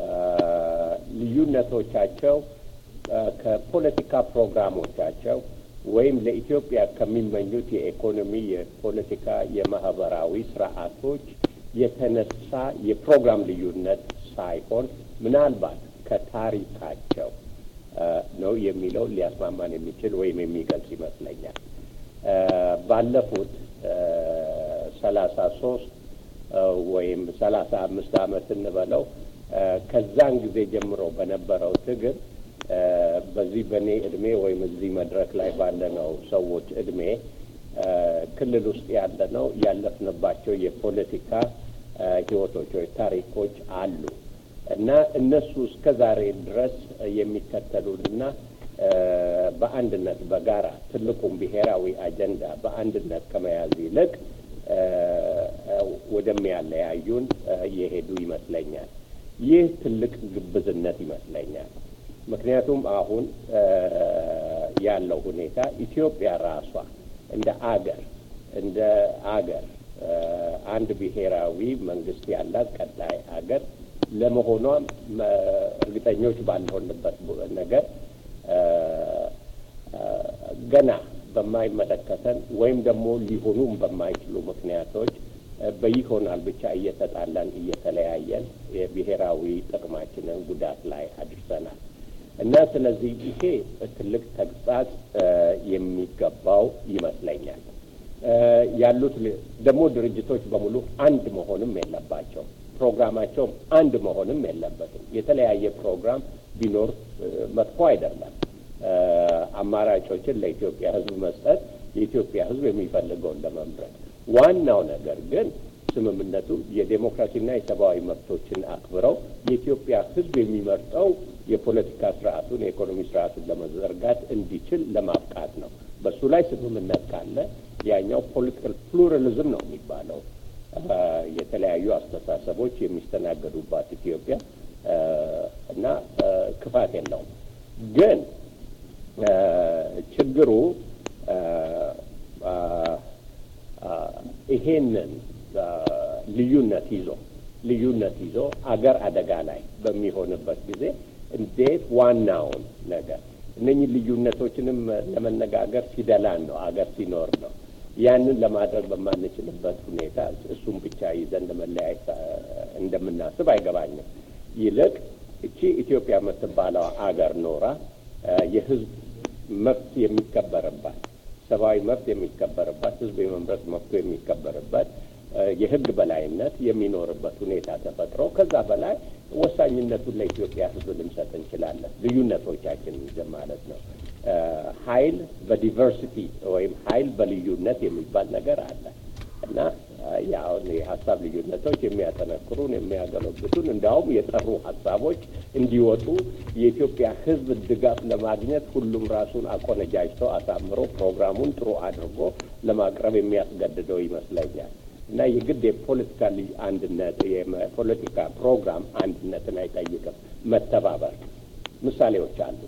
D: ልዩነቶቻቸው ከፖለቲካ ፕሮግራሞቻቸው ወይም ለኢትዮጵያ ከሚመኙት የኢኮኖሚ፣ የፖለቲካ፣ የማህበራዊ ስርዓቶች የተነሳ የፕሮግራም ልዩነት ሳይሆን ምናልባት ከታሪካቸው ነው የሚለው ሊያስማማን የሚችል ወይም የሚገልጽ ይመስለኛል። ባለፉት ሰላሳ ሶስት ወይም ሰላሳ አምስት ዓመት እንበለው ከዛን ጊዜ ጀምሮ በነበረው ትግል በዚህ በእኔ እድሜ ወይም እዚህ መድረክ ላይ ባለነው ሰዎች እድሜ ክልል ውስጥ ያለነው ያለፍንባቸው የፖለቲካ ህይወቶች ወይ ታሪኮች አሉ እና እነሱ እስከ ዛሬ ድረስ የሚከተሉንና በአንድነት በጋራ ትልቁም ብሔራዊ አጀንዳ በአንድነት ከመያዝ ይልቅ ወደሚያለያዩን የሄዱ ይመስለኛል። ይህ ትልቅ ግብዝነት ይመስለኛል። ምክንያቱም አሁን ያለው ሁኔታ ኢትዮጵያ ራሷ እንደ አገር እንደ አገር አንድ ብሔራዊ መንግስት ያላት ቀጣይ አገር ለመሆኗም እርግጠኞች ባልሆንበት ነገር ገና በማይመለከተን ወይም ደግሞ ሊሆኑም በማይችሉ ምክንያቶች በይሆናል ብቻ እየተጣላን እየተለያየን የብሔራዊ ጥቅማችንን ጉዳት ላይ አድርሰናል እና ስለዚህ ይሄ ትልቅ ተግሳጽ የሚገባው ይመስለኛል። ያሉት ደግሞ ድርጅቶች በሙሉ አንድ መሆንም የለባቸው ፕሮግራማቸውም አንድ መሆንም የለበትም። የተለያየ ፕሮግራም ቢኖር መጥፎ አይደለም። አማራጮችን ለኢትዮጵያ ሕዝብ መስጠት የኢትዮጵያ ሕዝብ የሚፈልገውን ለመምረጥ ዋናው ነገር ግን ስምምነቱ የዴሞክራሲና የሰብአዊ መብቶችን አክብረው የኢትዮጵያ ሕዝብ የሚመርጠው የፖለቲካ ስርዓቱን የኢኮኖሚ ስርዓቱን ለመዘርጋት እንዲችል ለማብቃት ነው። በሱ ላይ ስምምነት ካለ ያኛው ፖለቲካል ፕሉራሊዝም ነው የሚባለው የተለያዩ አስተሳሰቦች የሚስተናገዱባት ኢትዮጵያ እና ክፋት የለውም። ግን ችግሩ ይሄንን ልዩነት ይዞ ልዩነት ይዞ አገር አደጋ ላይ በሚሆንበት ጊዜ እንዴት ዋናውን ነገር እነኚህ ልዩነቶችንም ለመነጋገር ሲደላን ነው አገር ሲኖር ነው። ያንን ለማድረግ በማንችልበት ሁኔታ እሱም ብቻ ይዘን ለመለያየት እንደምናስብ አይገባኝም። ይልቅ እቺ ኢትዮጵያ የምትባለው አገር ኖራ የህዝብ መብት የሚከበርባት ሰብአዊ መብት የሚከበርባት ህዝብ የመምረጥ መብቱ የሚከበርበት የህግ በላይነት የሚኖርበት ሁኔታ ተፈጥሮ ከዛ በላይ ወሳኝነቱን ለኢትዮጵያ ህዝብ ልንሰጥ እንችላለን። ልዩነቶቻችን ይዘን ማለት ነው። ኃይል በዲቨርሲቲ ወይም ኃይል በልዩነት የሚባል ነገር አለ እና ያሁን የሀሳብ ልዩነቶች የሚያጠነክሩን የሚያገለግቱን እንዲያውም የጠሩ ሀሳቦች እንዲወጡ የኢትዮጵያ ህዝብ ድጋፍ ለማግኘት ሁሉም ራሱን አቆነጃጅቶ አሳምሮ ፕሮግራሙን ጥሩ አድርጎ ለማቅረብ የሚያስገድደው ይመስለኛል እና የግድ የፖለቲካ አንድነት የፖለቲካ ፕሮግራም አንድነትን አይጠይቅም። መተባበር ምሳሌዎች አሉ።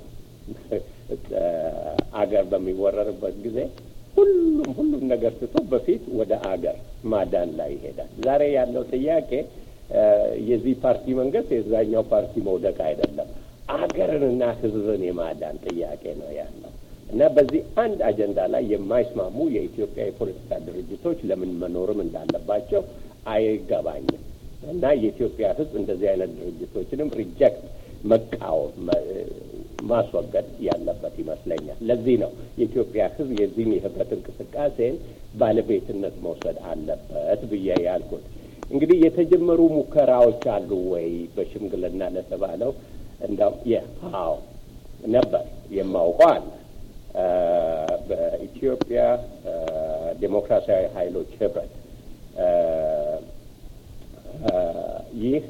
D: አገር በሚወረርበት ጊዜ ሁሉም ሁሉም ነገር ትቶ በፊት ወደ አገር ማዳን ላይ ይሄዳል። ዛሬ ያለው ጥያቄ የዚህ ፓርቲ መንግስት የዛኛው ፓርቲ መውደቅ አይደለም፣ አገርንና ህዝብን የማዳን ጥያቄ ነው ያለው እና በዚህ አንድ አጀንዳ ላይ የማይስማሙ የኢትዮጵያ የፖለቲካ ድርጅቶች ለምን መኖርም እንዳለባቸው አይገባኝም እና የኢትዮጵያ ህዝብ እንደዚህ አይነት ድርጅቶችንም ሪጀክት መቃወም ማስወገድ ያለበት ይመስለኛል። ለዚህ ነው የኢትዮጵያ ህዝብ የዚህን የህብረት እንቅስቃሴን ባለቤትነት መውሰድ አለበት ብዬ ያልኩት። እንግዲህ የተጀመሩ ሙከራዎች አሉ ወይ በሽምግልና ለተባለው እንዳው አዎ ነበር የማውቀው አለ በኢትዮጵያ ዴሞክራሲያዊ ኃይሎች ህብረት ይህ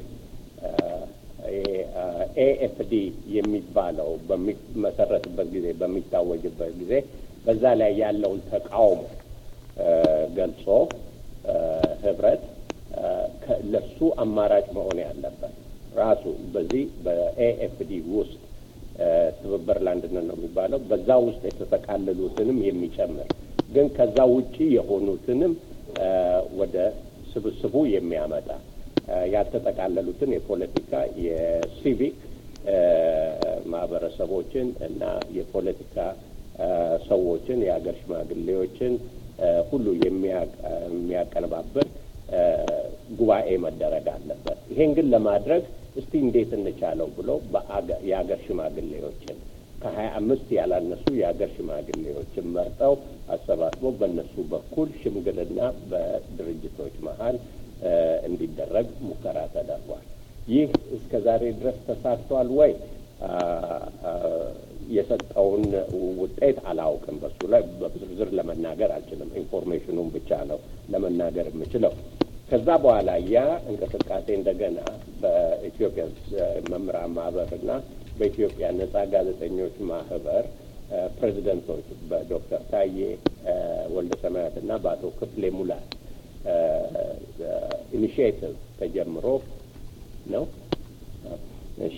D: ኤኤፍዲ የሚባለው በሚመሰረትበት ጊዜ በሚታወጅበት ጊዜ በዛ ላይ ያለውን ተቃውሞ ገልጾ ህብረት ለሱ አማራጭ መሆን ያለበት ራሱ በዚህ በኤኤፍዲ ውስጥ ትብብር ለአንድነት ነው የሚባለው በዛ ውስጥ የተጠቃለሉትንም የሚጨምር ግን ከዛ ውጪ የሆኑትንም ወደ ስብስቡ የሚያመጣ ያልተጠቃለሉትን የፖለቲካ የሲቪክ ማህበረሰቦችን እና የፖለቲካ ሰዎችን የሀገር ሽማግሌዎችን ሁሉ የሚያቀነባብር ጉባኤ መደረግ አለበት። ይሄን ግን ለማድረግ እስቲ እንዴት እንቻለው ብሎ የሀገር ሽማግሌዎችን ከሀያ አምስት ያላነሱ የሀገር ሽማግሌዎችን መርጠው አሰባስቦ በእነሱ በኩል ሽምግልና በድርጅቶች መሀል እንዲደረግ ሙከራ ተደርጓል። ይህ እስከ ዛሬ ድረስ ተሳክቷል ወይ? የሰጠውን ውጤት አላውቅም። በሱ ላይ በዝርዝር ለመናገር አልችልም። ኢንፎርሜሽኑን ብቻ ነው ለመናገር የምችለው። ከዛ በኋላ ያ እንቅስቃሴ እንደገና በኢትዮጵያ መምህራን ማህበርና በኢትዮጵያ ነጻ ጋዜጠኞች ማህበር ፕሬዚደንቶች በዶክተር ታዬ ወልደ ሰማያት እና በአቶ ክፍሌ ሙላት ኢኒሽቲቭ ተጀምሮ ነው። እሺ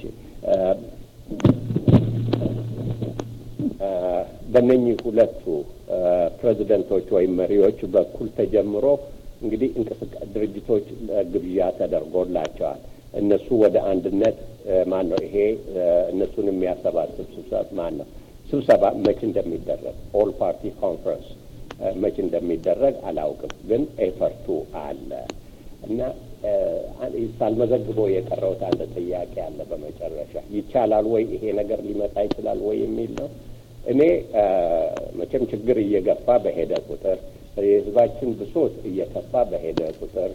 D: በእነኚህ ሁለቱ ፕሬዚደንቶች ወይም መሪዎች በኩል ተጀምሮ እንግዲህ ድርጅቶች ግብዣ ተደርጎላቸዋል። እነሱ ወደ አንድነት ማን ነው ይሄ እነሱን የሚያሰባስብ ስብሰባ ማን ነው ስብሰባ መች እንደሚደረግ ኦል ፓርቲ ኮንፈረንስ መች እንደሚደረግ አላውቅም፣ ግን ኤፈርቱ አለ እና ሳልመዘግበው የቀረውት አንድ ጥያቄ አለ። በመጨረሻ ይቻላል ወይ ይሄ ነገር ሊመጣ ይችላል ወይ የሚል ነው። እኔ መቼም ችግር እየገፋ በሄደ ቁጥር የህዝባችን ብሶት እየከፋ በሄደ ቁጥር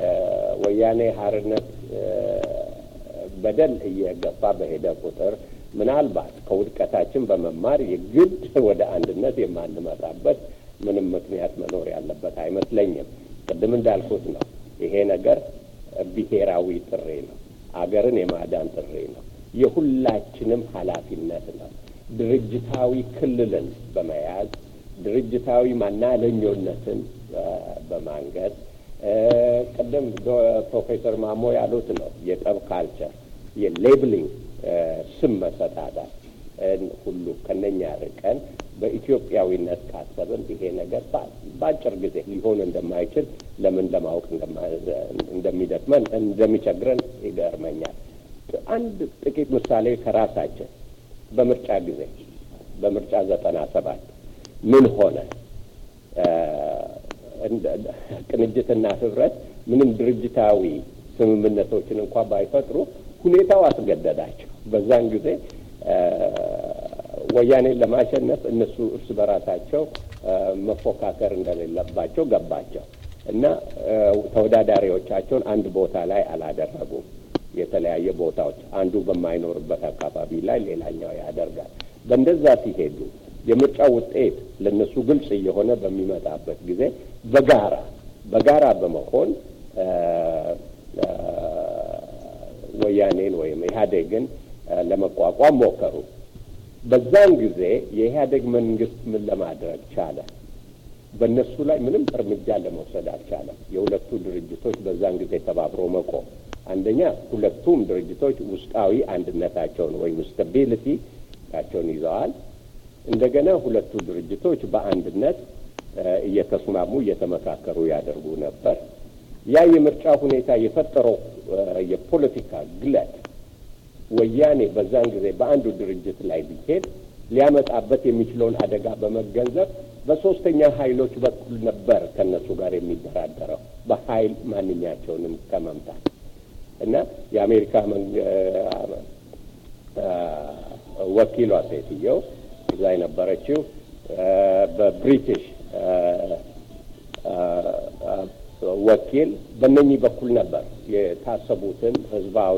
D: የወያኔ ሀርነት በደል እየገፋ በሄደ ቁጥር ምናልባት ከውድቀታችን በመማር የግድ ወደ አንድነት የማንመጣበት ምንም ምክንያት መኖር ያለበት አይመስለኝም። ቅድም እንዳልኩት ነው። ይሄ ነገር ብሔራዊ ጥሪ ነው። አገርን የማዳን ጥሪ ነው። የሁላችንም ኃላፊነት ነው። ድርጅታዊ ክልልን በመያዝ ድርጅታዊ ማናለኞነትን በማንገድ ቅድም ፕሮፌሰር ማሞ ያሉት ነው የጠብ ካልቸር የሌብሊንግ ስም መሰጣጣት ሁሉ ከነኛ ርቀን በኢትዮጵያዊነት ካሰብን ይሄ ነገር በአጭር ጊዜ ሊሆን እንደማይችል ለምን ለማወቅ እንደሚደክመን እንደሚቸግረን ይገርመኛል። አንድ ጥቂት ምሳሌ ከራሳችን በምርጫ ጊዜ በምርጫ ዘጠና ሰባት ምን ሆነ? ቅንጅትና ህብረት ምንም ድርጅታዊ ስምምነቶችን እንኳ ባይፈጥሩ ሁኔታው አስገደዳቸው። በዛን ጊዜ ወያኔን ለማሸነፍ እነሱ እርስ በራሳቸው መፎካከር እንደሌለባቸው ገባቸው እና ተወዳዳሪዎቻቸውን አንድ ቦታ ላይ አላደረጉም። የተለያየ ቦታዎች አንዱ በማይኖርበት አካባቢ ላይ ሌላኛው ያደርጋል። በእንደዛ ሲሄዱ የምርጫ ውጤት ለእነሱ ግልጽ እየሆነ በሚመጣበት ጊዜ በጋራ በጋራ በመሆን ወያኔን ወይም ኢህአዴግን ለመቋቋም ሞከሩ። በዛን ጊዜ የኢህአዴግ መንግስት ምን ለማድረግ ቻለ? በእነሱ ላይ ምንም እርምጃ ለመውሰድ አልቻለም። የሁለቱ ድርጅቶች በዛን ጊዜ ተባብሮ መቆም አንደኛ ሁለቱም ድርጅቶች ውስጣዊ አንድነታቸውን ወይም ስታቢሊቲ ቸውን ይዘዋል። እንደገና ሁለቱ ድርጅቶች በአንድነት እየተስማሙ እየተመካከሩ ያደርጉ ነበር። ያ የምርጫ ሁኔታ የፈጠረው የፖለቲካ ግለት ወያኔ በዛን ጊዜ በአንዱ ድርጅት ላይ ቢሄድ ሊያመጣበት የሚችለውን አደጋ በመገንዘብ በሶስተኛ ኃይሎች በኩል ነበር ከነሱ ጋር የሚደራደረው በኃይል ማንኛቸውንም ከመምታት እና የአሜሪካ ወኪሏ ሴትየው እዛ የነበረችው በብሪቲሽ ወኪል በእነኚህ በኩል ነበር የታሰቡትን ህዝባዊ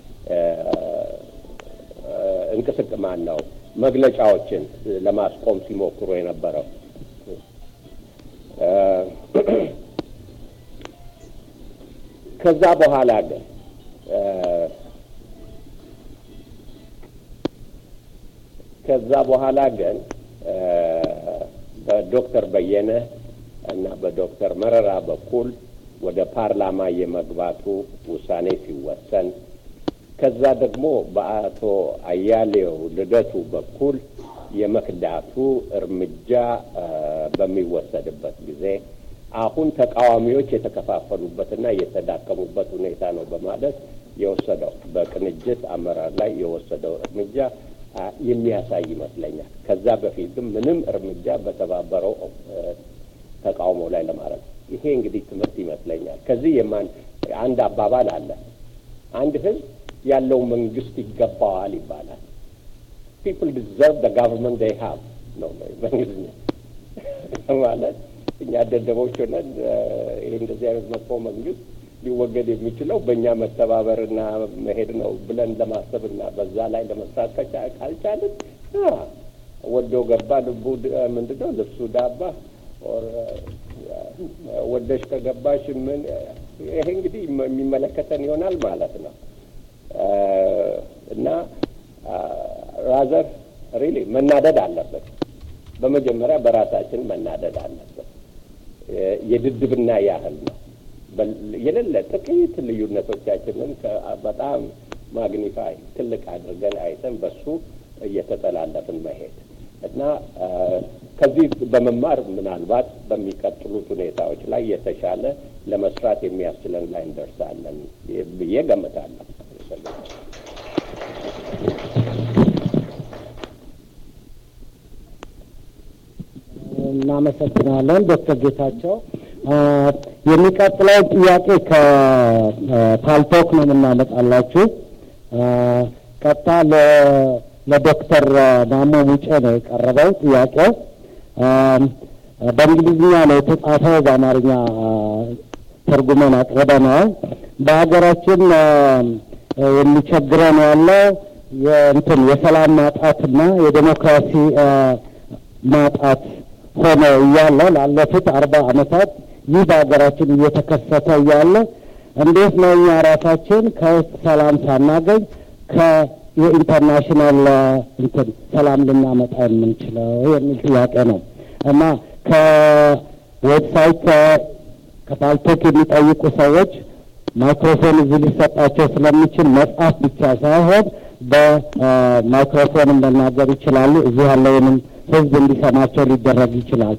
D: እንቅስቅማን ነው መግለጫዎችን ለማስቆም ሲሞክሩ የነበረው። ከዛ በኋላ ግን ከዛ በኋላ ግን በዶክተር በየነ እና በዶክተር መረራ በኩል ወደ ፓርላማ የመግባቱ ውሳኔ ሲወሰን ከዛ ደግሞ በአቶ አያሌው ልደቱ በኩል የመክዳቱ እርምጃ በሚወሰድበት ጊዜ አሁን ተቃዋሚዎች የተከፋፈሉበትና የተዳከሙበት ሁኔታ ነው በማለት የወሰደው በቅንጅት አመራር ላይ የወሰደው እርምጃ የሚያሳይ ይመስለኛል። ከዛ በፊት ግን ምንም እርምጃ በተባበረው ተቃውሞ ላይ ለማድረግ ይሄ እንግዲህ ትምህርት ይመስለኛል። ከዚህ የማን አንድ አባባል አለ። አንድ ህዝብ ያለው መንግስት ይገባዋል ይባላል። ፒፕል ዲዘርቭ ደ ጋቨርንመንት ዴይ ሃቭ ነው በእንግሊዝኛ ማለት እኛ ደደቦች ሆነን ይሄ እንደዚህ አይነት መጥፎ መንግስት ሊወገድ የሚችለው በእኛ መተባበርና መሄድ ነው ብለን ለማሰብና በዛ ላይ ለመስራት ካልቻልን ወዶ ገባ ልቡ ምንድን ነው ልብሱ ዳባ ወደሽ ከገባሽ ምን ይሄ እንግዲህ የሚመለከተን ይሆናል ማለት ነው እና ራዘር ሪሊ መናደድ አለበት። በመጀመሪያ በራሳችን መናደድ አለበት። የድድብና ያህል ነው። የሌለ ጥቂት ልዩነቶቻችንን በጣም ማግኒፋይ ትልቅ አድርገን አይተን በሱ እየተጠላለፍን መሄድ እና ከዚህ በመማር ምናልባት በሚቀጥሉት ሁኔታዎች ላይ የተሻለ ለመስራት የሚያስችለን ላይ እንደርሳለን ብዬ ገምታለሁ።
A: እናመሰግናለን ዶክተር ጌታቸው። የሚቀጥለው ጥያቄ ከፓልቶክ ነው የምናመጣላችሁ። ቀጥታ ለዶክተር ማሞ ሙጬ ነው የቀረበው ጥያቄው። በእንግሊዝኛ ነው የተጻፈው፣ በአማርኛ ተርጉመን አቅርበነዋል። በሀገራችን የሚቸግረን ያለው የእንትን የሰላም ማጣትና የዴሞክራሲ ማጣት ሆነ እያለ ላለፉት አርባ ዓመታት ይህ በሀገራችን እየተከሰተ እያለ እንዴት ነው እኛ ራሳችን ከውስጥ ሰላም ሳናገኝ ከየኢንተርናሽናል እንትን ሰላም ልናመጣ የምንችለው የሚል ጥያቄ ነው እና ከዌብሳይት ከፓልቶክ የሚጠይቁ ሰዎች ማይክሮፎን እዚህ ሊሰጣቸው ስለሚችል መጽሐፍ ብቻ ሳይሆን በማይክሮፎንም መናገር ይችላሉ። እዚህ ያለውንም ህዝብ እንዲሰማቸው ሊደረግ ይችላል።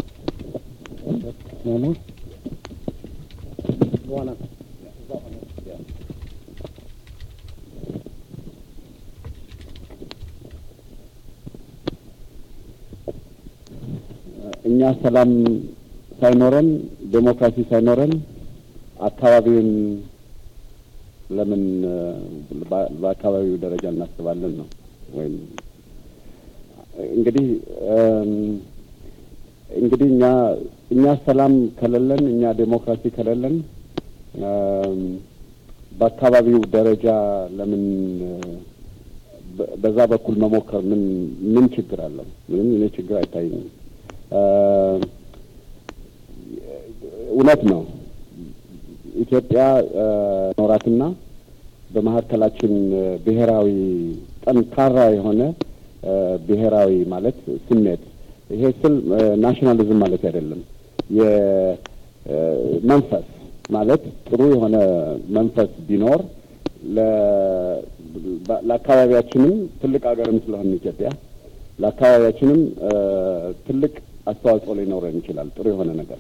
B: እኛ ሰላም ሳይኖረን ዴሞክራሲ ሳይኖረን አካባቢውን ለምን በአካባቢው ደረጃ እናስባለን ነው ወይም እንግዲህ እንግዲህ እኛ እኛ ሰላም ከሌለን እኛ ዴሞክራሲ ከሌለን በአካባቢው ደረጃ ለምን በዛ በኩል መሞከር ምን ምን ችግር አለው? ምንም እኔ ችግር አይታይኝም። እውነት ነው። ኢትዮጵያ ኖራትና በመካከላችን ብሔራዊ ጠንካራ የሆነ ብሔራዊ ማለት ስሜት ይሄ ስል ናሽናሊዝም ማለት አይደለም። የመንፈስ ማለት ጥሩ የሆነ መንፈስ ቢኖር ለአካባቢያችንም ትልቅ ሀገርም ስለሆነ ኢትዮጵያ ለአካባቢያችንም ትልቅ አስተዋጽኦ ሊኖረን ይችላል። ጥሩ የሆነ ነገር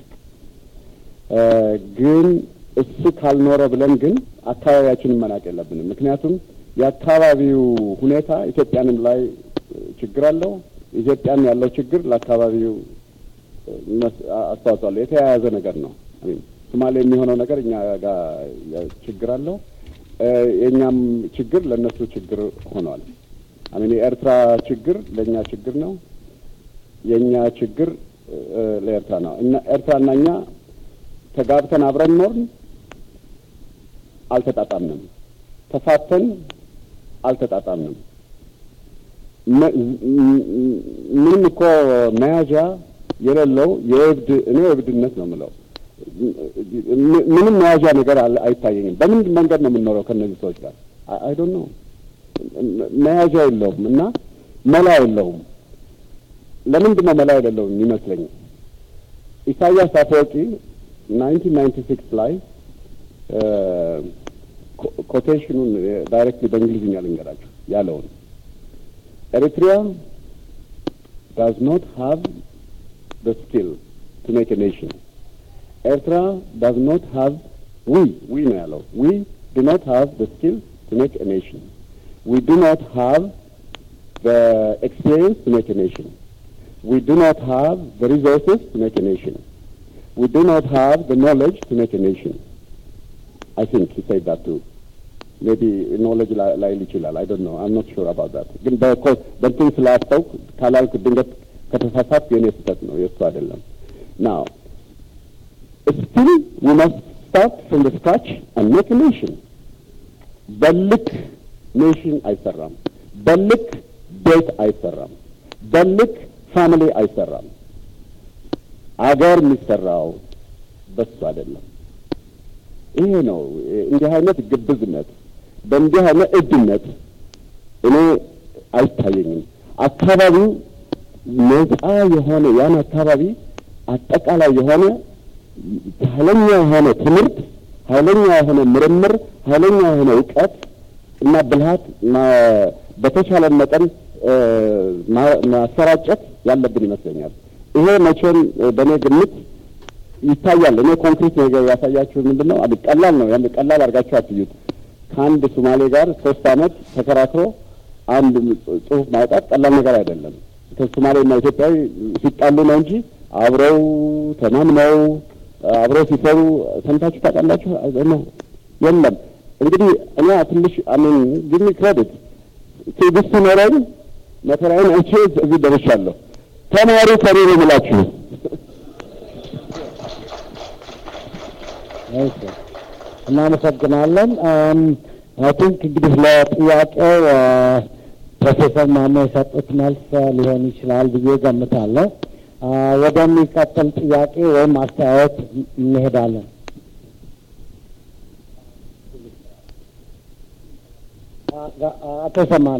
B: ግን እሱ ካልኖረ ብለን ግን አካባቢያችንን መናቅ የለብንም። ምክንያቱም የአካባቢው ሁኔታ ኢትዮጵያንም ላይ ችግር አለው። ኢትዮጵያም ያለው ችግር ለአካባቢው አስተዋጽኦ አለው። የተያያዘ ነገር ነው። ሶማሌ የሚሆነው ነገር እኛ ጋር ችግር አለው። የእኛም ችግር ለእነሱ ችግር ሆኗል። አሚን የኤርትራ ችግር ለእኛ ችግር ነው። የእኛ ችግር ለኤርትራ ነው እና ኤርትራና እኛ ተጋብተን አብረን ኖርን፣ አልተጣጣምንም። ተፋተን አልተጣጣምንም። ምንም እኮ መያዣ የሌለው የእብድ እኔ እብድነት ነው የምለው። ምንም መያዣ ነገር አይታየኝም። በምን መንገድ ነው የምንኖረው ከእነዚህ ሰዎች ጋር? አይ ዶንት ኖ መያዣ የለውም እና መላ የለውም። ለምንድን ነው መላ የሌለውም ይመስለኝ ኢሳያስ አፈወርቂ ናይንቲን ናይንቲ ሲክስ ላይ ኮቴሽኑን ዳይሬክትሊ በእንግሊዝኛ ልንገራችሁ ያለውን ኤሪትሪያ ዳዝ ኖት ሃቭ the skill to make a nation. Eritrea does not have, we, we ነው ያለው, we do not have the skill to make a nation. We do not have the experience to make a nation. We do not have the resources to make a nation. We do not have the knowledge to make a nation. I think he said that too. Maybe knowledge ላይል ይችላል። I don't know. I'm not sure about that. ግን በእንትን ስላስተውክ ካላልክ ድንገት ከተሳሳት የኔ ስህተት ነው፣ የእሱ አይደለም። ናው ስቲል ዊ መስት ስታርት ፍሮም ደ ስክራች አንድ ሜክ ኔሽን። በልክ ኔሽን አይሰራም። በልክ ቤት አይሰራም። በልክ ፋሚሊ አይሰራም። አገር የሚሰራው በሱ አይደለም። ይሄ ነው እንዲህ አይነት ግብዝነት፣ በእንዲህ አይነት እድነት እኔ አይታየኝም። አካባቢው ነፃ የሆነ ያን አካባቢ አጠቃላይ የሆነ ኃይለኛ የሆነ ትምህርት፣ ኃይለኛ የሆነ ምርምር፣ ኃይለኛ የሆነ እውቀት እና ብልሃት በተቻለ መጠን ማሰራጨት ያለብን ይመስለኛል። ይሄ መቼም በእኔ ግምት ይታያል። እኔ ኮንክሪት ነገር ያሳያችሁ ምንድን ነው? ቀላል ነው። ያን ቀላል አድርጋችሁ አትዩት። ከአንድ ሶማሌ ጋር ሶስት አመት ተከራክሮ አንድ ጽሁፍ ማውጣት ቀላል ነገር አይደለም። ከሶማሌና ኢትዮጵያዊ ሲጣሉ ነው እንጂ አብረው ተማምነው አብረው ሲሰሩ ሰምታችሁ ታውቃላችሁ? ነው የለም። እንግዲህ እኔ ትንሽ አሚን ግሚ ክሬዲት ትዕግስት ኖረኝ መከራዬን አይቼ እዚህ ደርሻለሁ። ተማሪ ከኔ ነው ብላችሁ
A: እናመሰግናለን። አይ ቲንክ እንግዲህ ለጥያቄው ፕሮፌሰር ማሞ የሰጡት መልስ ሊሆን ይችላል ብዬ ገምታለሁ። ወደሚቀጥል ጥያቄ ወይም አስተያየት እንሄዳለን። አቶ ሰማነ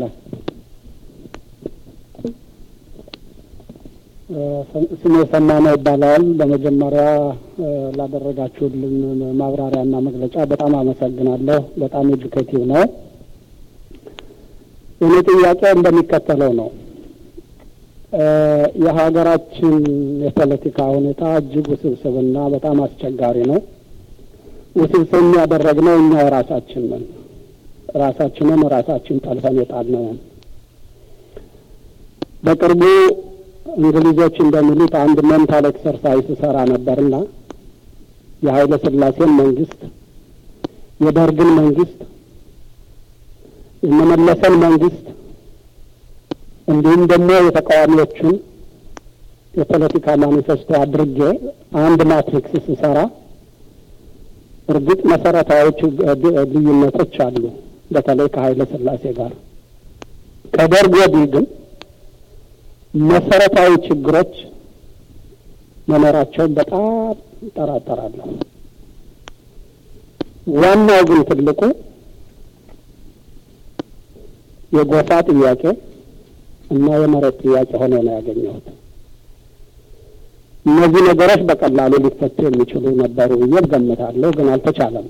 C: ስሜ ሰማነ ይባላል። በመጀመሪያ ላደረጋችሁልን ማብራሪያና መግለጫ በጣም አመሰግናለሁ። በጣም ኤጁኬቲቭ ነው። የኔ ጥያቄ እንደሚከተለው ነው። የሀገራችን የፖለቲካ ሁኔታ እጅግ ውስብስብና በጣም አስቸጋሪ ነው። ውስብስብ ያደረግነው እኛው ራሳችን ነን። ራሳችንን ራሳችን ጠልፈን የጣልነውን በቅርቡ እንግሊዞች እንደሚሉት አንድ ሜንታል ኤክሰርሳይዝ ሰራ ነበርና የኃይለ ሥላሴን መንግስት፣ የደርግን መንግስት፣ የመመለሰን መንግስት እንዲሁም ደግሞ የተቃዋሚዎቹን የፖለቲካ ማኒፌስቶ አድርጌ አንድ ማትሪክስ ስሰራ እርግጥ መሰረታዊ ልዩነቶች አሉ፣ በተለይ ከኃይለ ሥላሴ ጋር። ከደርግ ወዲህ ግን መሰረታዊ ችግሮች መኖራቸውን በጣም እጠራጠራለሁ። ዋናው ግን ትልቁ የጎሳ ጥያቄ እና የመሬት ጥያቄ ሆኖ ነው ያገኘሁት። እነዚህ ነገሮች በቀላሉ ሊፈቱ የሚችሉ ነበሩ ብዬ እገምታለሁ፣ ግን አልተቻለም።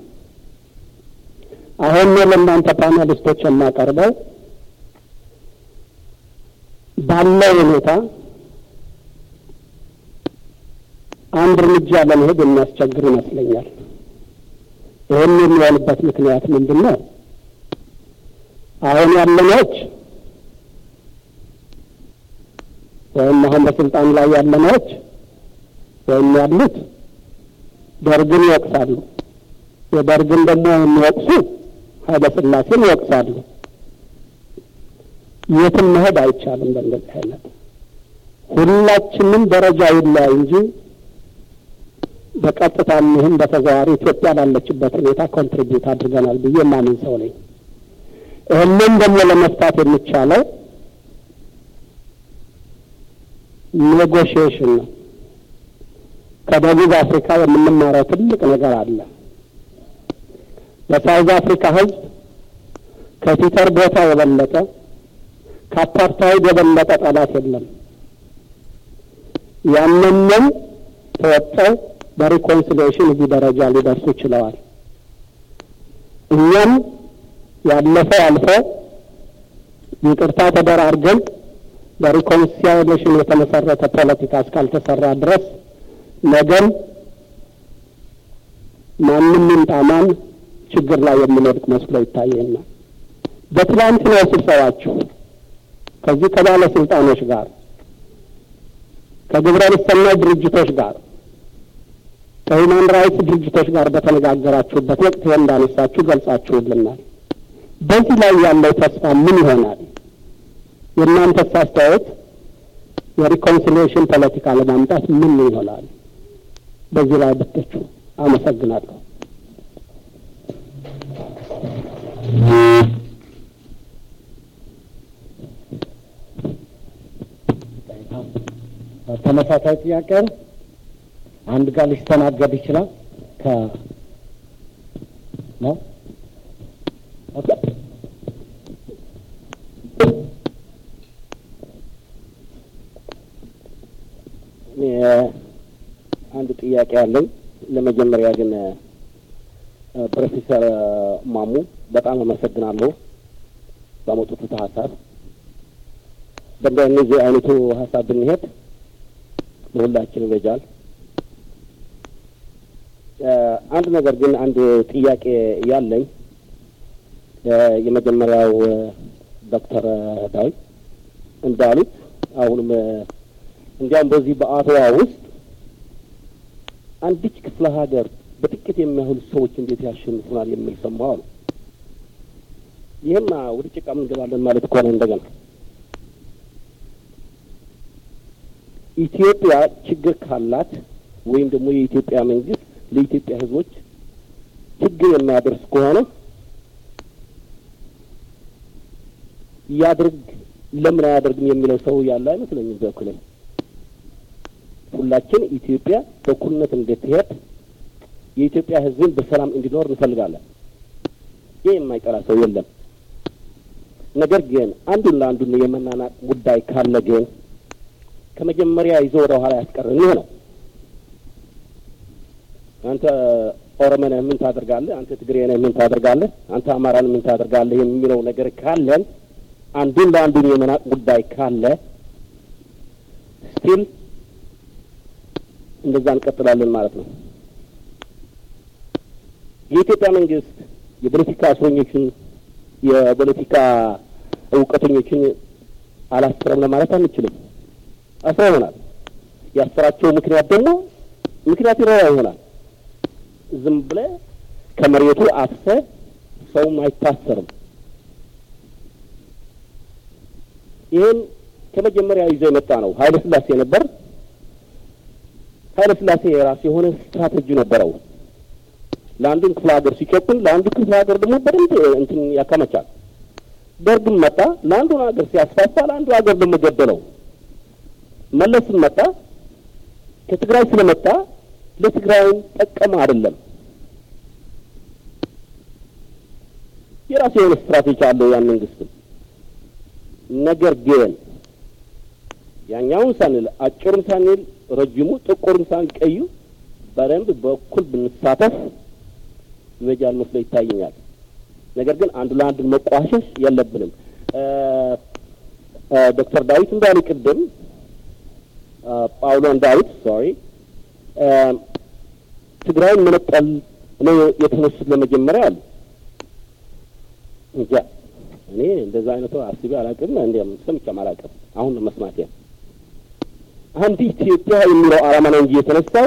C: አሁን ለእናንተ ፓኔሊስቶች የማቀርበው ባለው ሁኔታ አንድ እርምጃ ለመሄድ የሚያስቸግር ይመስለኛል። ይህን የሚሆንበት ምክንያት ምንድን ነው? አሁን ያለነዎች ወይም አሁን በስልጣን ላይ ያለነዎች ወይም ያሉት ደርግን ይወቅሳሉ። የደርግን ደግሞ የሚወቅሱ ኃይለ ሥላሴን ይወቅሳሉ። የትም መሄድ አይቻልም። በእንደዚህ አይነት ሁላችንም ደረጃ ይለያይ እንጂ በቀጥታ ይህም በተዘዋዋሪ ኢትዮጵያ ላለችበት ሁኔታ ኮንትሪቢዩት አድርገናል ብዬ የማምን ሰው ነኝ። ይህንን ደግሞ ለመፍታት የሚቻለው ኔጎሽዬሽን ነው። ከደቡብ አፍሪካ የምንማረው ትልቅ ነገር አለ። በሳውዝ አፍሪካ ሕዝብ ከፒተር ቦታ የበለጠ ከአፓርታይድ የበለጠ ጠላት የለም። ያንንም ተወጠው በሪኮንሲሊዬሽን እዚህ ደረጃ ሊደርሱ ችለዋል። እኛም ያለፈው አልፎ ይቅርታ ተደራርገን በሪኮንሲሊዬሽን የተመሰረተ ፖለቲካ እስካልተሰራ ድረስ ነገም ማንም ይምጣ ማን ችግር ላይ የምንወድቅ መስሎ ይታየናል። በትላንትናው ስብሰባችሁ ከዚህ ከባለስልጣኖች ጋር ከግብረ ሰናይ ድርጅቶች ጋር ከሁማን ራይትስ ድርጅቶች ጋር በተነጋገራችሁበት ወቅት ይህ እንዳነሳችሁ ገልጻችሁልናል። በዚህ ላይ ያለው ተስፋ ምን ይሆናል? የእናንተስ አስተያየት የሪኮንሲሊዬሽን ፖለቲካ ለማምጣት ምን ይሆናል? በዚህ ላይ ብትቹ አመሰግናለሁ።
A: ተመሳሳይ ጥያቄ ነው። አንድ ጋር ሊስተናገድ ይችላል ከ ነው ኦኬ
B: አንድ ጥያቄ አለኝ። ለመጀመሪያ ግን ፕሮፌሰር ማሙ በጣም አመሰግናለሁ ባመጡት ሀሳብ። በእንደዚህ አይነቱ ሀሳብ ብንሄድ ለሁላችን ይበጃል። አንድ ነገር ግን አንድ ጥያቄ ያለኝ የመጀመሪያው ዶክተር ዳዊት እንዳሉት አሁንም እንዲያውም በዚህ በአድዋ ውስጥ አንዲች ክፍለ ሀገር በጥቂት የሚያህሉ ሰዎች እንዴት ያሸንፉናል የሚል ሰማሁ ነው። ይህማ ወደ ጭቃ እንገባለን ማለት ከሆነ እንደገና ኢትዮጵያ ችግር ካላት ወይም ደግሞ የኢትዮጵያ መንግስት ለኢትዮጵያ ሕዝቦች ችግር የሚያደርስ ከሆነ
E: ያድርግ ለምን አያደርግም የሚለው ሰው ያለ አይመስለኝም። በኩል ሁላችን ኢትዮጵያ በእኩልነት እንድትሄድ የኢትዮጵያ ሕዝብን በሰላም እንዲኖር እንፈልጋለን። ይህ የማይጠላ ሰው የለም። ነገር ግን አንዱን ለአንዱን የመናናቅ ጉዳይ ካለ ግን ከመጀመሪያ ይዞ ወደ ኋላ ያስቀርን ይህ ነው። አንተ ኦሮሞ ነህ ምን ታደርጋለህ? አንተ ትግሬ ነህ ምን ታደርጋለህ? አንተ አማራ ነህ ምን ታደርጋለህ? የሚለው ነገር ካለን አንዱን ለአንዱን የመናቅ ጉዳይ ካለ ስቲል እንደዛ እንቀጥላለን ማለት ነው። የኢትዮጵያ መንግስት የፖለቲካ እስረኞችን የፖለቲካ እውቀተኞችን አላስረም ለማለት አንችልም። አስረውናል። ያሰራቸው ምክንያት ደግሞ ምክንያት ይኖራ ይሆናል። ዝም ብለህ ከመሬቱ አፍሰህ ሰውም አይታሰርም። ይህን ከመጀመሪያ ይዞ የመጣ ነው ኃይለ ሥላሴ ነበር። ኃይለ ሥላሴ የራሱ የሆነ ስትራቴጂ ነበረው። ለአንዱን ክፍለ ሀገር ሲጨቁን፣ ለአንዱ ክፍለ ሀገር ደግሞ በደንብ እንትን ያከመቻል። ደርግም መጣ፣ ለአንዱን ሀገር ሲያስፋፋ፣ ለአንዱ ሀገር ደግሞ ገደለው። መለስም መጣ፣ ከትግራይ ስለመጣ ለትግራይም ጠቀመ አይደለም። የራሱ የሆነ ስትራቴጂ አለው ያን መንግስትም። ነገር ግን ያኛውን ሳንል አጭሩም ሳንል ረጅሙ ጥቁርም ሳንል ቀዩ በደንብ በኩል ብንሳተፍ ይበጃል መስሎ ይታየኛል። ነገር ግን አንዱ ለአንዱ መቋሸሽ የለብንም። ዶክተር ዳዊት እንዳሉ ቅድም ጳውሎን ዳዊት ሶሪ ትግራይን መነጠል ነው የተነሱት ለመጀመሪያ አሉ። እንጃ እኔ እንደዛ አይነቱ አስቤ አላውቅም፣ እንዲያም ሰምቼም አላውቅም። አሁን ነው መስማት አንድ ኢትዮጵያ የሚለው ዓላማ ነው እንጂ የተነሳው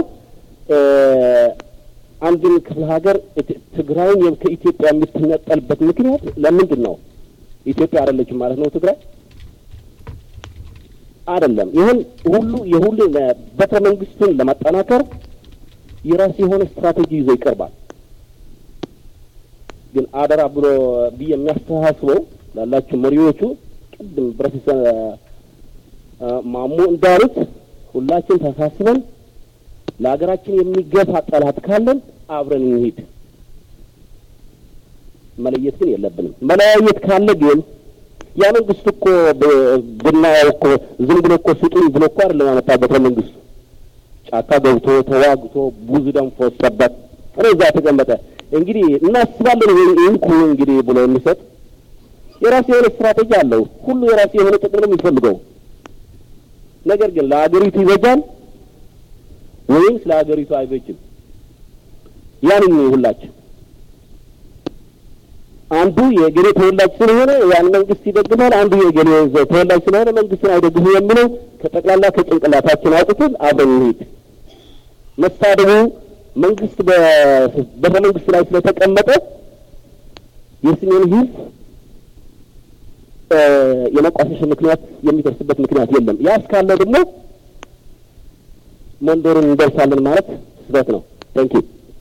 E: አንድን ክፍለ ሀገር ትግራይን ከኢትዮጵያ የምትነጠልበት ምክንያት ለምንድን ነው? ኢትዮጵያ አይደለችም ማለት ነው ትግራይ አይደለም። ይህን ሁሉ የሁሉ ቤተ መንግስቱን ለማጠናከር የራሱ የሆነ ስትራቴጂ ይዞ ይቀርባል። ግን አደራ ብሎ ብዬ የሚያስተሳስበው ላላችሁ መሪዎቹ ቅድም ፕሮፌሰር ማሞ እንዳሉት ሁላችን ተሳስበን ለሀገራችን የሚገፋ ጠላት ካለን አብረን እንሂድ። መለየት ግን የለብንም። መለያየት ካለ ግን ያ መንግስት እኮ ብናየው እኮ ዝም ብሎ እኮ ስጡኝ ብሎ እኮ አይደለም ያመጣው ቤተ መንግስቱ ጫካ ገብቶ ተዋግቶ ብዙ ደም ፈሰሰበት። እዛ ተቀመጠ። እንግዲህ እናስባለን ይንኩ እንግዲህ ብሎ የሚሰጥ የራሱ የሆነ ስትራቴጂ አለው። ሁሉ የራሱ የሆነ ጥቅም ነው የሚፈልገው። ነገር ግን ለሀገሪቱ ይበጃል ወይም ስለ ሀገሪቱ አይበጅም? ያንን ሁላችን አንዱ የገሌ ተወላጅ ስለሆነ ያን መንግስት ይደግፋል፣ አንዱ የገሌ ተወላጅ ስለሆነ መንግስትን አይደግፉ የሚለው ከጠቅላላ ከጭንቅላታችን አውጥተን አብረን እንሂድ። መሳደቡ መንግስት በቤተ መንግስት ላይ ስለተቀመጠ የሰሜን ህዝብ የመቋሸሽ ምክንያት የሚደርስበት ምክንያት የለም። ያ እስካለ ደግሞ መንደሩን እንደርሳለን ማለት ስህተት ነው። ታንኪ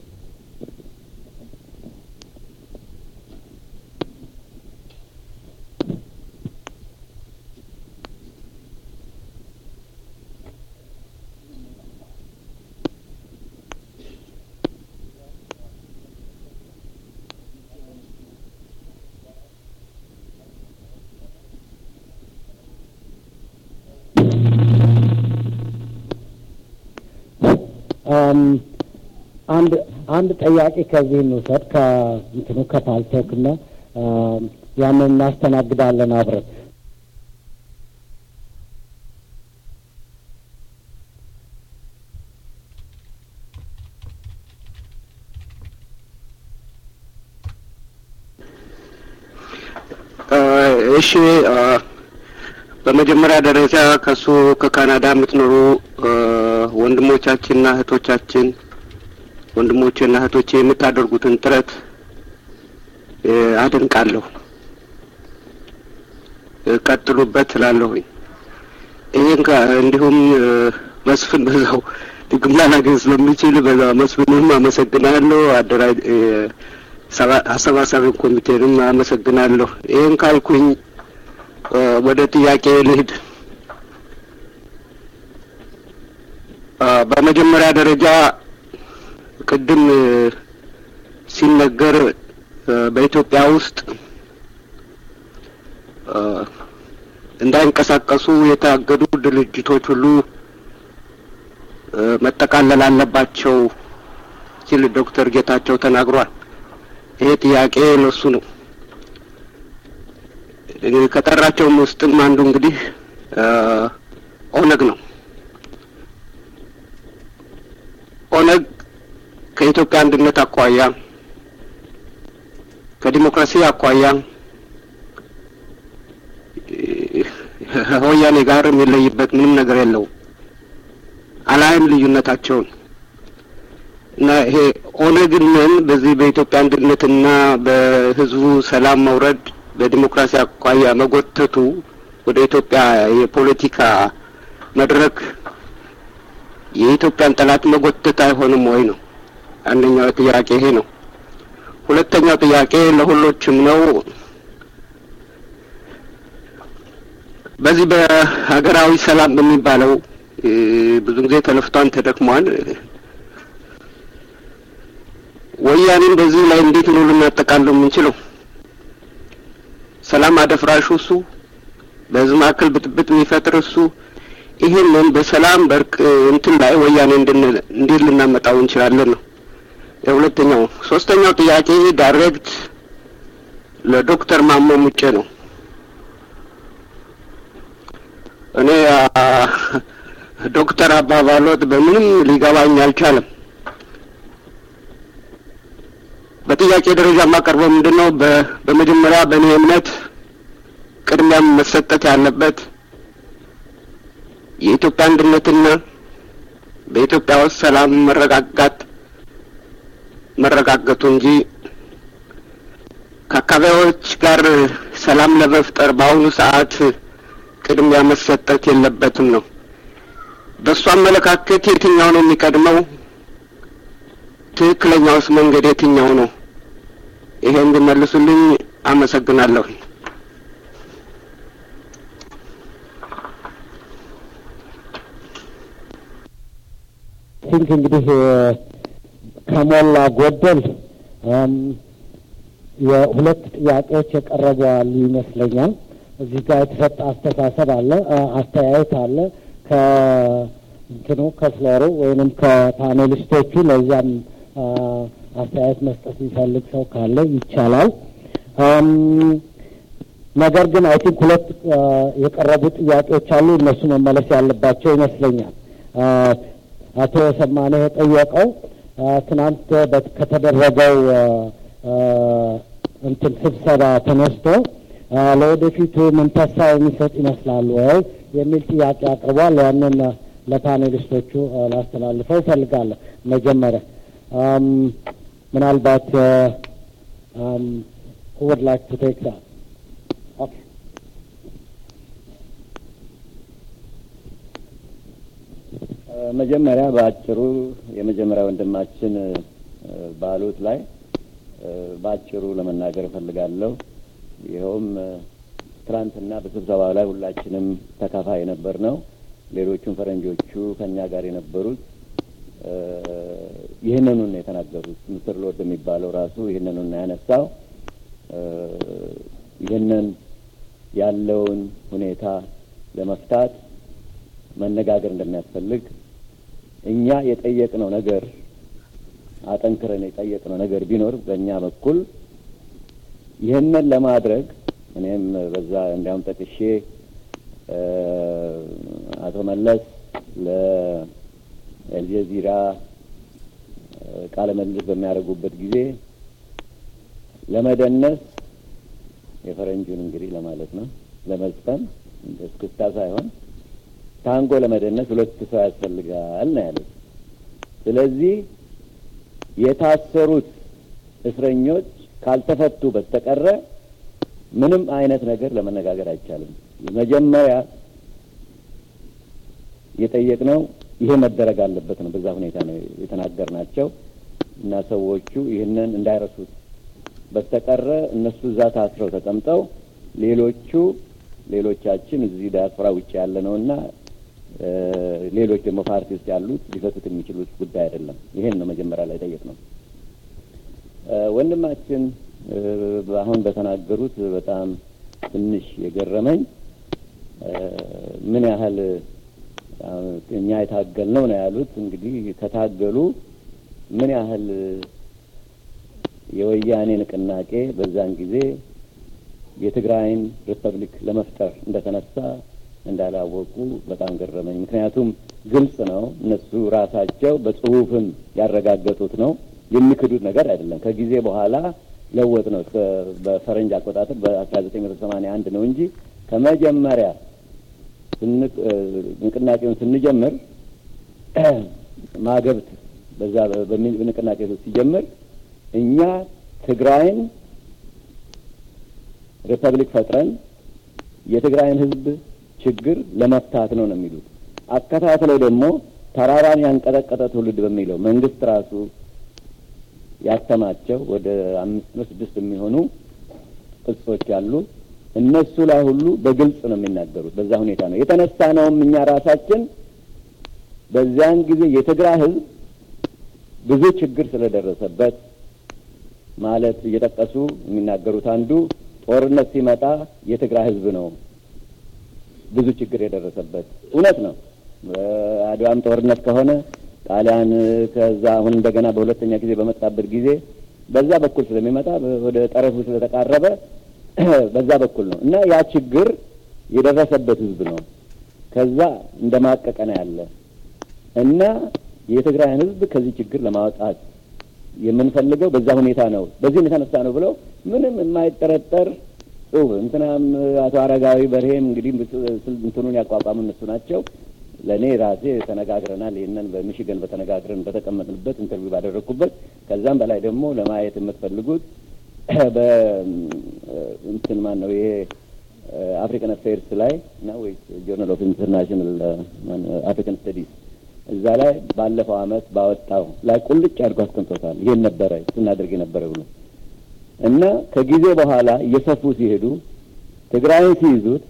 A: አንድ አንድ ጥያቄ ከዚህ እንውሰድ ከእንትኑ ከፓልቶክ እና ያንን እናስተናግዳለን አብረን።
F: እሺ በመጀመሪያ ደረጃ ከሱ ከካናዳ የምትኖሩ ወንድሞቻችንና እህቶቻችን ወንድሞቼና እህቶቼ የምታደርጉትን ጥረት አደንቃለሁ። ቀጥሉበት እላለሁኝ። ይህን እንዲሁም መስፍን በዛው ድግም ላላገኝ ስለሚችል በዛ መስፍንም አመሰግናለሁ። አደራጅ አሰባሳቢ ኮሚቴንም አመሰግናለሁ። ይህን ካልኩኝ ወደ ጥያቄ ልሂድ። በመጀመሪያ ደረጃ ቅድም ሲነገር በኢትዮጵያ ውስጥ እንዳይንቀሳቀሱ የታገዱ ድርጅቶች ሁሉ መጠቃለል አለባቸው ሲል ዶክተር ጌታቸው ተናግሯል። ይሄ ጥያቄ ለሱ ነው። ከጠራቸውም ውስጥም አንዱ እንግዲህ ኦነግ ነው። ኦነግ ከኢትዮጵያ አንድነት አኳያ ከዲሞክራሲ አኳያ ወያኔ ጋር የሚለይበት ምንም ነገር የለውም። አላይም ልዩነታቸውን እና ይሄ ኦነግን በዚህ በኢትዮጵያ አንድነትና በሕዝቡ ሰላም መውረድ በዲሞክራሲ አኳያ መጎተቱ ወደ ኢትዮጵያ የፖለቲካ መድረክ የኢትዮጵያን ጠላት መጎተት አይሆንም ወይ ነው አንደኛው ጥያቄ ይሄ ነው። ሁለተኛው ጥያቄ ለሁሎችም ነው። በዚህ በሀገራዊ ሰላም በሚባለው ብዙ ጊዜ ተለፍቷን ተደክሟል። ወያኔን በዚህ ላይ እንዴት ነው ልናጠቃለው የምንችለው? ሰላም አደፍራሹ እሱ፣ በህዝብ መካከል ብጥብጥ የሚፈጥር እሱ። ይህንን በሰላም በእርቅ እንትን ላይ ወያኔ እንዴት ልናመጣው እንችላለን ነው የሁለተኛው። ሶስተኛው ጥያቄ ዳይሬክት ለዶክተር ማሞ ሙጬ ነው። እኔ ዶክተር አባባሎት በምንም ሊገባኝ አልቻለም። በጥያቄ ደረጃ የማቀርበው ምንድን ነው? በመጀመሪያ በእኔ እምነት ቅድሚያም መሰጠት ያለበት የኢትዮጵያ አንድነትና በኢትዮጵያ ውስጥ ሰላም መረጋጋት መረጋገጡ እንጂ ከአካባቢዎች ጋር ሰላም ለመፍጠር በአሁኑ ሰዓት ቅድሚያ መሰጠት የለበትም ነው። በእሱ አመለካከት የትኛው ነው የሚቀድመው? ትክክለኛውስ መንገድ የትኛው ነው? ይሄ እንዲመልሱልኝ አመሰግናለሁ።
A: ቲንክ እንግዲህ ከሞላ ጎደል የሁለት ጥያቄዎች የቀረቡ አሉ ይመስለኛል። እዚህ ጋር የተሰጠ አስተሳሰብ አለ፣ አስተያየት አለ ከእንትኑ ከፍሎሩ ወይንም ከፓኔሊስቶቹ። ለዚያም አስተያየት መስጠት የሚፈልግ ሰው ካለ ይቻላል። ነገር ግን አይ ቲንክ ሁለት የቀረቡ ጥያቄዎች አሉ። እነሱ መመለስ ያለባቸው ይመስለኛል። አቶ ሰማነ የጠየቀው ትናንት ከተደረገው እንትን ስብሰባ ተነስቶ ለወደፊቱ ምን ተስፋ የሚሰጥ ይመስላል ወይ የሚል ጥያቄ አቅርቧል። ያንን ለፓኔሊስቶቹ ላስተላልፈው እፈልጋለሁ። መጀመሪያ ምናልባት would like to take that. Okay.
B: መጀመሪያ በአጭሩ የመጀመሪያ ወንድማችን ባሉት ላይ በአጭሩ ለመናገር እፈልጋለሁ። ይኸውም ትናንትና በስብሰባው ላይ ሁላችንም ተካፋይ የነበር ነው። ሌሎቹም ፈረንጆቹ ከኛ ጋር የነበሩት ይህንኑን የተናገሩት ምስር ሎርድ የሚባለው ራሱ ይህንኑን ያነሳው ይህንን ያለውን ሁኔታ ለመፍታት መነጋገር እንደሚያስፈልግ እኛ የጠየቅነው ነገር አጠንክረን የጠየቅነው ነገር ቢኖር በእኛ በኩል ይህንን ለማድረግ እኔም በዛ እንዲያውም ጠቅሼ አቶ መለስ ለአልጀዚራ ቃለ መልስ በሚያደርጉበት ጊዜ ለመደነስ የፈረንጁን እንግዲህ ለማለት ነው ለመዝፈን እስክስታ ሳይሆን ታንጎ ለመደነስ ሁለት ሰው ያስፈልጋል ነው ያሉት። ስለዚህ የታሰሩት እስረኞች ካልተፈቱ በስተቀረ ምንም አይነት ነገር ለመነጋገር አይቻልም። መጀመሪያ የጠየቅነው ይሄ መደረግ አለበት ነው። በዛ ሁኔታ ነው የተናገርናቸው እና ሰዎቹ ይህንን እንዳይረሱት በስተቀረ እነሱ እዛ ታስረው ተቀምጠው ሌሎቹ
G: ሌሎቻችን እዚህ ዲያስፖራ ውጭ ያለ ነው እና ሌሎች ደግሞ ፓርቲ ውስጥ ያሉት ሊፈቱት የሚችሉት ጉዳይ አይደለም። ይሄን ነው መጀመሪያ ላይ ጠየቅ ነው። ወንድማችን አሁን በተናገሩት በጣም ትንሽ የገረመኝ ምን ያህል እኛ የታገል ነው ነው ያሉት። እንግዲህ ከታገሉ ምን ያህል የወያኔ ንቅናቄ በዛን ጊዜ የትግራይን ሪፐብሊክ ለመፍጠር እንደተነሳ እንዳላወቁ በጣም ገረመኝ። ምክንያቱም ግልጽ ነው፣ እነሱ ራሳቸው በጽሁፍም ያረጋገጡት ነው፣ የሚክዱት ነገር አይደለም። ከጊዜ በኋላ ለወጥ ነው በፈረንጅ አቆጣጠር በአስራ ዘጠኝ መቶ ሰማንያ አንድ ነው እንጂ ከመጀመሪያ ንቅናቄውን ስንጀምር ማገብት በዛ ንቅናቄ ሲጀምር እኛ ትግራይን ሪፐብሊክ ፈጥረን የትግራይን ሕዝብ ችግር ለመፍታት ነው ነው የሚሉት። አከታትለው ደግሞ ተራራን ያንቀጠቀጠ ትውልድ በሚለው መንግስት ራሱ ያተማቸው ወደ አምስት ነው ስድስት የሚሆኑ ቅጾች አሉ። እነሱ ላይ ሁሉ በግልጽ ነው የሚናገሩት። በዛ ሁኔታ ነው የተነሳ ነውም እኛ ራሳችን በዚያን ጊዜ የትግራይ ሕዝብ ብዙ ችግር ስለደረሰበት ማለት እየጠቀሱ የሚናገሩት አንዱ ጦርነት ሲመጣ የትግራይ ህዝብ ነው ብዙ ችግር የደረሰበት። እውነት ነው። አድዋም ጦርነት ከሆነ ጣሊያን ከዛ አሁን እንደገና በሁለተኛ ጊዜ በመጣበት ጊዜ በዛ በኩል ስለሚመጣ ወደ ጠረፉ ስለተቃረበ በዛ በኩል ነው እና ያ ችግር የደረሰበት ህዝብ ነው። ከዛ እንደማቀቀ ነው ያለ እና የትግራይን ህዝብ ከዚህ ችግር ለማውጣት የምንፈልገው በዛ ሁኔታ ነው፣ በዚህም የተነሳ ነው ብለው ምንም የማይጠረጠር ጽሁፍ እንትናም አቶ አረጋዊ በርሄም እንግዲህ እንትኑን ያቋቋሙ እነሱ ናቸው። ለእኔ ራሴ ተነጋግረናል። ይህንን በሚሽገን በተነጋግረን በተቀመጥንበት ኢንተርቪው ባደረግኩበት ከዛም በላይ ደግሞ ለማየት የምትፈልጉት በእንትን ማን ነው ይሄ አፍሪካን አፌርስ ላይ እና ወይ ጆርናል ኦፍ ኢንተርናሽናል አፍሪካን ስተዲስ እዛ ላይ ባለፈው አመት ባወጣው ላይ ቁልጭ አድርጎ አስቀምጦታል። ይሄን ነበረ ስናደርግ የነበረ ብሎ እና ከጊዜ በኋላ እየሰፉ ሲሄዱ ትግራይን ሲይዙት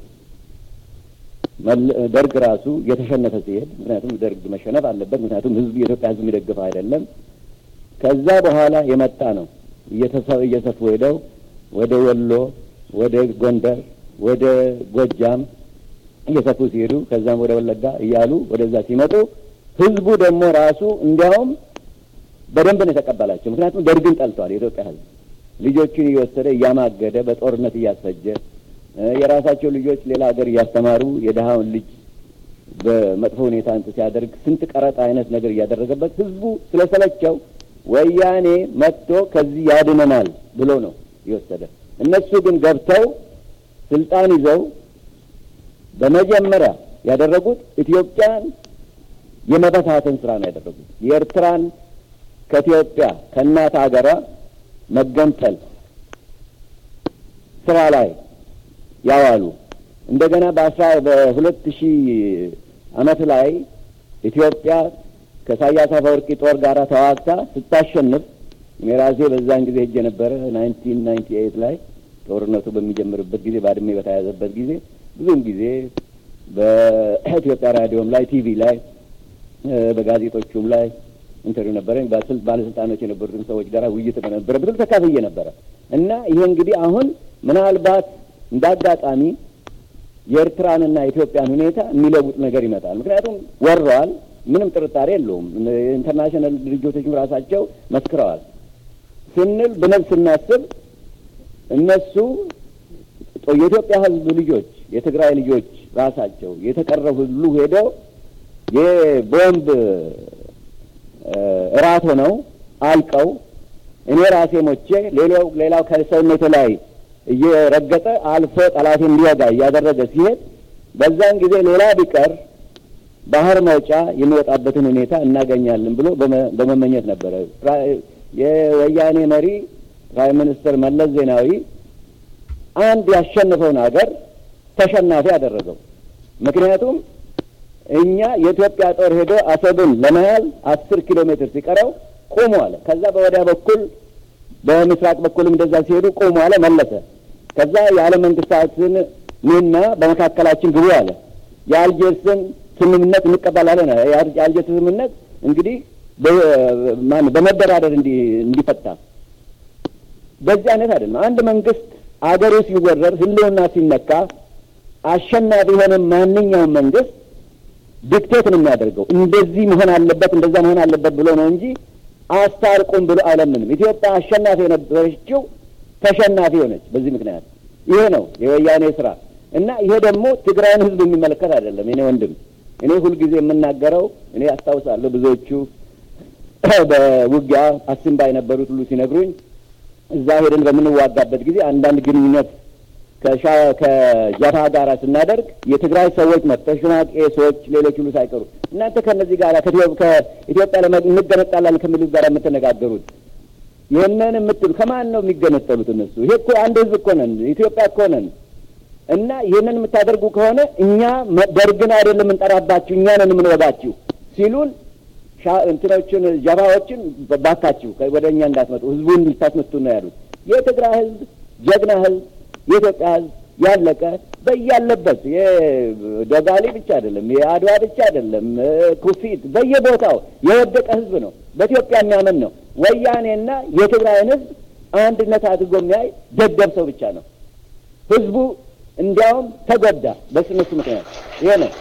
G: ደርግ ራሱ እየተሸነፈ ሲሄድ፣ ምክንያቱም ደርግ መሸነፍ አለበት፣ ምክንያቱም ህዝብ የኢትዮጵያ ህዝብ የሚደግፍ አይደለም። ከዛ በኋላ የመጣ ነው እየሰፉ ሄደው ወደ ወሎ፣ ወደ ጎንደር፣ ወደ ጎጃም እየሰፉ ሲሄዱ ከዛም ወደ ወለጋ እያሉ ወደዛ ሲመጡ ህዝቡ ደግሞ ራሱ እንዲያውም በደንብ ነው የተቀበላቸው። ምክንያቱም ደርግን ጠልቷል። የኢትዮጵያ ህዝብ ልጆቹን እየወሰደ እያማገደ በጦርነት እያስፈጀ የራሳቸው ልጆች ሌላ ሀገር እያስተማሩ የድሀውን ልጅ በመጥፎ ሁኔታ እንትን ሲያደርግ ስንት ቀረጥ አይነት ነገር እያደረገበት ህዝቡ ስለሰለቸው ወያኔ መጥቶ ከዚህ ያድነናል ብሎ ነው የወሰደ። እነሱ ግን ገብተው ስልጣን ይዘው በመጀመሪያ ያደረጉት ኢትዮጵያን የመበታተን ስራ ነው ያደረጉት። የኤርትራን ከኢትዮጵያ ከእናት ሀገሯ መገንጠል ስራ ላይ ያዋሉ እንደገና በአስራ በሁለት ሺህ አመት ላይ ኢትዮጵያ ከኢሳያስ አፈወርቂ ጦር ጋር ተዋግታ ስታሸንፍ እኔ ራሴ በዛን ጊዜ ሄጄ ነበረ። ናይንቲን ናይንቲ ኤይት ላይ ጦርነቱ በሚጀምርበት ጊዜ ባድሜ በተያዘበት ጊዜ ብዙም ጊዜ በኢትዮጵያ ራዲዮም ላይ ቲቪ ላይ በጋዜጦቹም ላይ ኢንተርቪው ነበረኝ። ባለስልጣኖች የነበሩትን ሰዎች ጋር ውይይት በነበረበትም ተካፍዬ ነበረ እና ይሄ እንግዲህ አሁን ምናልባት እንደ አጋጣሚ የኤርትራንና የኢትዮጵያን ሁኔታ የሚለውጥ ነገር ይመጣል። ምክንያቱም ወረዋል፣ ምንም ጥርጣሬ የለውም። ኢንተርናሽናል ድርጅቶችም ራሳቸው መስክረዋል ስንል ብለን ስናስብ እነሱ የኢትዮጵያ ሕዝብ ልጆች የትግራይ ልጆች ራሳቸው የተቀረው ሁሉ ሄደው የቦምብ እራት ሆነው አልቀው እኔ ራሴ ሞቼ ሌላው ሌላው ከሰውነቱ ላይ እየረገጠ አልፎ ጠላት እንዲወጋ እያደረገ ሲሄድ በዛን ጊዜ ሌላ ቢቀር ባህር መውጫ የሚወጣበትን ሁኔታ እናገኛለን ብሎ በመመኘት ነበረ። የወያኔ መሪ ፕራይም ሚኒስትር መለስ ዜናዊ አንድ ያሸነፈውን ሀገር ተሸናፊ አደረገው። ምክንያቱም እኛ የኢትዮጵያ ጦር ሄዶ አሰብን ለመያዝ አስር ኪሎ ሜትር ሲቀረው ቆሙ አለ። ከዛ በወዲያ በኩል በምስራቅ በኩልም እንደዛ ሲሄዱ ቆሙ አለ፣ መለሰ። ከዛ የዓለም መንግስታትን ኑና በመካከላችን ግቡ አለ። የአልጀርስን ስምምነት እንቀበላለን። የአልጀርስ ስምምነት እንግዲህ በመደራደር እንዲፈታ በዚህ አይነት አይደለም። አንድ መንግስት አገሩ ሲወረር ህልውና ሲነካ አሸናፊ የሆነ ማንኛውም መንግስት ዲክቴት ነው የሚያደርገው። እንደዚህ መሆን አለበት እንደዛ መሆን አለበት ብሎ ነው እንጂ አስታርቁም ብሎ አይለምንም። ኢትዮጵያ አሸናፊ የነበረችው ተሸናፊ ሆነች። በዚህ ምክንያት ይሄ ነው የወያኔ ስራ እና ይሄ ደግሞ ትግራይን ህዝብ የሚመለከት አይደለም። እኔ ወንድም እኔ ሁልጊዜ የምናገረው እኔ አስታውሳለሁ ብዙዎቹ በውጊያ አሲምባ የነበሩት ሁሉ ሲነግሩኝ እዛ ሄደን በምንዋጋበት ጊዜ አንዳንድ ግንኙነት ከጃፓ ጋር ስናደርግ የትግራይ ሰዎች መጥተው ሽማቄ ሰዎች፣ ሌሎች ሁሉ ሳይቀሩ እናንተ ከእነዚህ ጋር ከኢትዮጵያ እንገነጣላለን ከሚሉት ጋር የምትነጋገሩት ይህንን የምትሉ ከማን ነው የሚገነጠሉት? እነሱ ይሄ እኮ አንድ ህዝብ እኮ ነን፣ ኢትዮጵያ እኮ ነን። እና ይህንን የምታደርጉ ከሆነ እኛ ደርግን አይደለም የምንጠራባችሁ፣ እኛ ነን የምንወጋችሁ ሲሉን እንትኖችን ጃፓዎችን ባካችሁ ወደ እኛ እንዳትመጡ ህዝቡን ልታስመቱ ነው ያሉት። የትግራይ ህዝብ ጀግና ህዝብ የኢትዮጵያ ህዝብ ያለቀ በያለበት የዶጋሊ ብቻ አይደለም፣ የአድዋ ብቻ አይደለም፣ ኩፊት በየቦታው የወደቀ ህዝብ ነው። በኢትዮጵያ የሚያምን ነው። ወያኔና የትግራይን ህዝብ አንድነት አድርጎ የሚያይ ደደብ ሰው ብቻ ነው። ህዝቡ እንዲያውም ተጎዳ በስነሱ ምክንያት ይሄ ነው።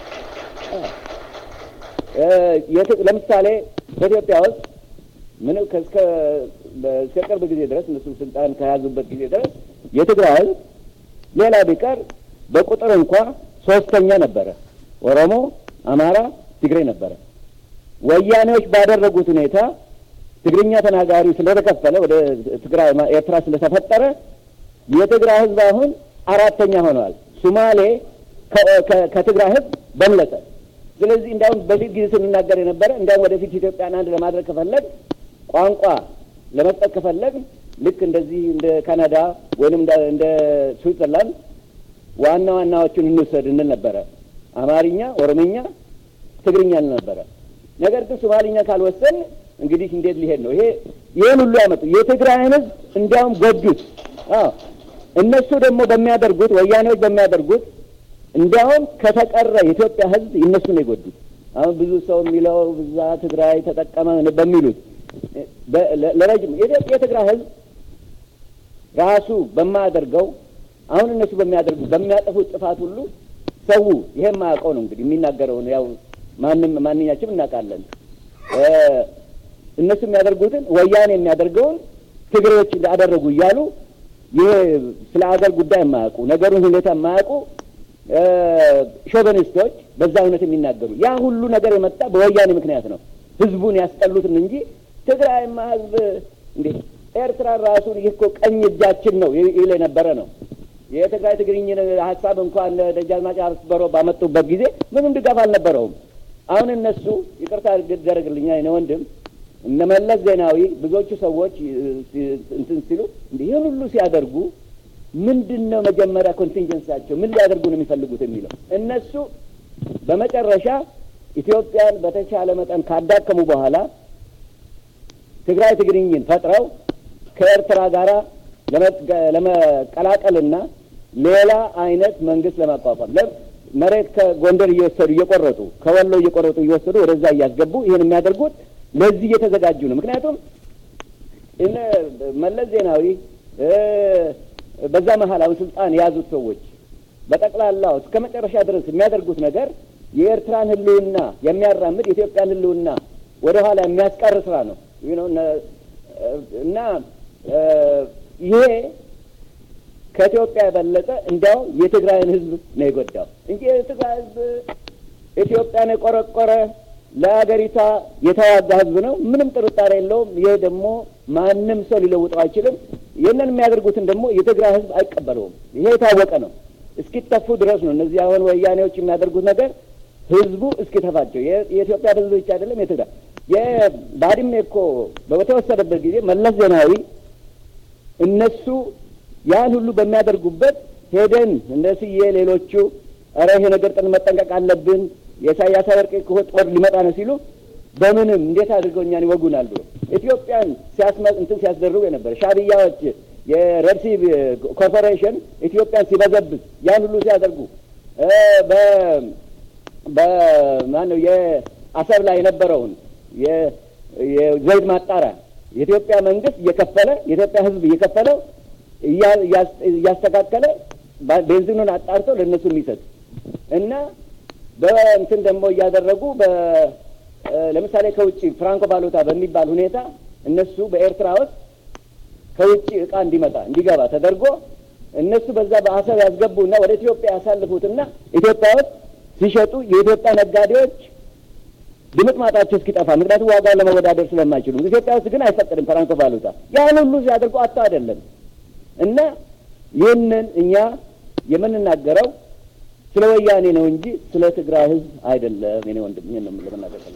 G: ለምሳሌ በኢትዮጵያ ውስጥ ምንም እስከ ቅርብ ጊዜ ድረስ እነሱ ስልጣን ከያዙበት ጊዜ ድረስ የትግራይ ህዝብ ሌላ ቢቀር በቁጥር እንኳ ሶስተኛ ነበረ። ኦሮሞ፣ አማራ፣ ትግሬ ነበረ። ወያኔዎች ባደረጉት ሁኔታ ትግርኛ ተናጋሪ ስለተከፈለ ወደ ትግራይ ኤርትራ ስለተፈጠረ የትግራይ ህዝብ አሁን አራተኛ ሆነዋል። ሱማሌ ከትግራይ ህዝብ በለጠ። ስለዚህ እንዲያውም በፊት ጊዜ ስንናገር የነበረ እንዲያውም ወደፊት ኢትዮጵያን አንድ ለማድረግ ከፈለግ ቋንቋ ለመስጠት ከፈለግ ልክ እንደዚህ እንደ ካናዳ ወይም እንደ ስዊትዘርላንድ ዋና ዋናዎቹን እንውሰድ እንል ነበረ። አማርኛ፣ ኦሮምኛ፣ ትግርኛ እንል ነበረ። ነገር ግን ሶማሊኛ ካልወሰን እንግዲህ እንዴት ሊሄድ ነው? ይሄ ይህን ሁሉ ያመጡ የትግራይን ህዝብ እንዲያውም ጎዱት። እነሱ ደግሞ በሚያደርጉት ወያኔዎች በሚያደርጉት እንዲያውም ከተቀረ የኢትዮጵያ ህዝብ እነሱ ነው የጎዱት። አሁን ብዙ ሰው የሚለው ብዛ ትግራይ ተጠቀመ በሚሉት ለረጅም የትግራይ ህዝብ ራሱ በማያደርገው አሁን እነሱ በሚያደርጉት በሚያጠፉት ጥፋት ሁሉ ሰው ይሄ የማያውቀው ነው እንግዲህ የሚናገረውን ያው ማንም ማንኛችም እናውቃለን። እነሱ የሚያደርጉትን ወያኔ የሚያደርገውን ትግሬዎች እንዳደረጉ እያሉ ይሄ ስለ አገር ጉዳይ የማያውቁ ነገሩን ሁኔታ የማያውቁ ሾቨኒስቶች በዛ እውነት የሚናገሩ ያ ሁሉ ነገር የመጣ በወያኔ ምክንያት ነው። ህዝቡን ያስጠሉትን እንጂ ትግራይማ ህዝብ እንዴ ኤርትራ ራሱን ይህ እኮ ቀኝ እጃችን ነው ይል የነበረ ነው። የትግራይ ትግርኝ ሀሳብ እንኳን ደጃዝማች አስበሮ ባመጡበት ጊዜ ምንም ድጋፍ አልነበረውም። አሁን እነሱ ይቅርታ ይደረግልኛ የእኔ ወንድም እነ መለስ ዜናዊ ብዙዎቹ ሰዎች እንትን ሲሉ እንዲህ ይህን ሁሉ ሲያደርጉ ምንድን ነው መጀመሪያ ኮንቲንጀንሳቸው ምን ሊያደርጉ ነው የሚፈልጉት የሚለው እነሱ በመጨረሻ ኢትዮጵያን በተቻለ መጠን ካዳከሙ በኋላ ትግራይ ትግርኝን ፈጥረው ከኤርትራ ጋራ ለመቀላቀልና ሌላ አይነት መንግስት ለማቋቋም መሬት ከጎንደር እየወሰዱ እየቆረጡ ከወሎ እየቆረጡ እየወሰዱ ወደዛ እያስገቡ ይህን የሚያደርጉት ለዚህ እየተዘጋጁ ነው። ምክንያቱም እነ መለስ ዜናዊ በዛ መሀል አሁን ስልጣን የያዙት ሰዎች በጠቅላላው እስከ መጨረሻ ድረስ የሚያደርጉት ነገር የኤርትራን ሕልውና የሚያራምድ የኢትዮጵያን ሕልውና ወደ ኋላ የሚያስቀር ስራ ነው እና ይሄ ከኢትዮጵያ የበለጠ እንዲያው የትግራይን ሕዝብ ነው የጎዳው እንጂ የትግራይ ሕዝብ ኢትዮጵያን የቆረቆረ ለሀገሪቷ የተዋጋ ሕዝብ ነው። ምንም ጥርጣሬ የለውም። ይሄ ደግሞ ማንም ሰው ሊለውጠው አይችልም። ይህንን የሚያደርጉትን ደግሞ የትግራይ ሕዝብ አይቀበለውም። ይሄ የታወቀ ነው። እስኪተፉ ድረስ ነው እነዚህ አሁን ወያኔዎች የሚያደርጉት ነገር ህዝቡ እስኪተፋቸው የኢትዮጵያ ህዝብ ብቻ አይደለም የትግራይ የባድሜ እኮ በተወሰደበት ጊዜ መለስ ዜናዊ እነሱ ያን ሁሉ በሚያደርጉበት ሄደን እንደ ስዬ ሌሎቹ ኧረ ይሄ ነገር ጥን መጠንቀቅ አለብን የኢሳያስ አፈወርቂ እኮ ጦር ሊመጣ ነው ሲሉ በምንም እንዴት አድርገው እኛን ይወጉናል ብሎ ኢትዮጵያን ሲያስመ እንትን ሲያስደርጉ የነበረ ሻዕቢያዎች የረድሲ ኮርፖሬሽን ኢትዮጵያን ሲበዘብዝ ያን ሁሉ ሲያደርጉ በ በማነው የአሰብ ላይ የነበረውን የዘይት ማጣሪያ የኢትዮጵያ መንግስት እየከፈለ የኢትዮጵያ ሕዝብ እየከፈለው እያስተካከለ ቤንዚኑን አጣርቶ ለእነሱ የሚሰጥ እና በእንትን ደግሞ እያደረጉ ለምሳሌ ከውጭ ፍራንኮ ባሎታ በሚባል ሁኔታ እነሱ በኤርትራ ውስጥ ከውጭ እቃ እንዲመጣ እንዲገባ ተደርጎ እነሱ በዛ በአሰብ ያስገቡና ወደ ኢትዮጵያ ያሳልፉትና ኢትዮጵያ ውስጥ ሲሸጡ የኢትዮጵያ ነጋዴዎች ድምጥ ማጣቸው እስኪጠፋ፣ ምክንያቱም ዋጋውን ለመወዳደር ስለማይችሉ። ኢትዮጵያ ውስጥ ግን አይፈቀድም ፍራንኮ ቫሉታ። ያን ሁሉ ሲያደርጉ አቶ አይደለም እና ይህንን እኛ የምንናገረው ስለ ወያኔ ነው እንጂ ስለ ትግራይ ህዝብ አይደለም። የኔ ወንድም ይህን ነው ለመናገር ፈለ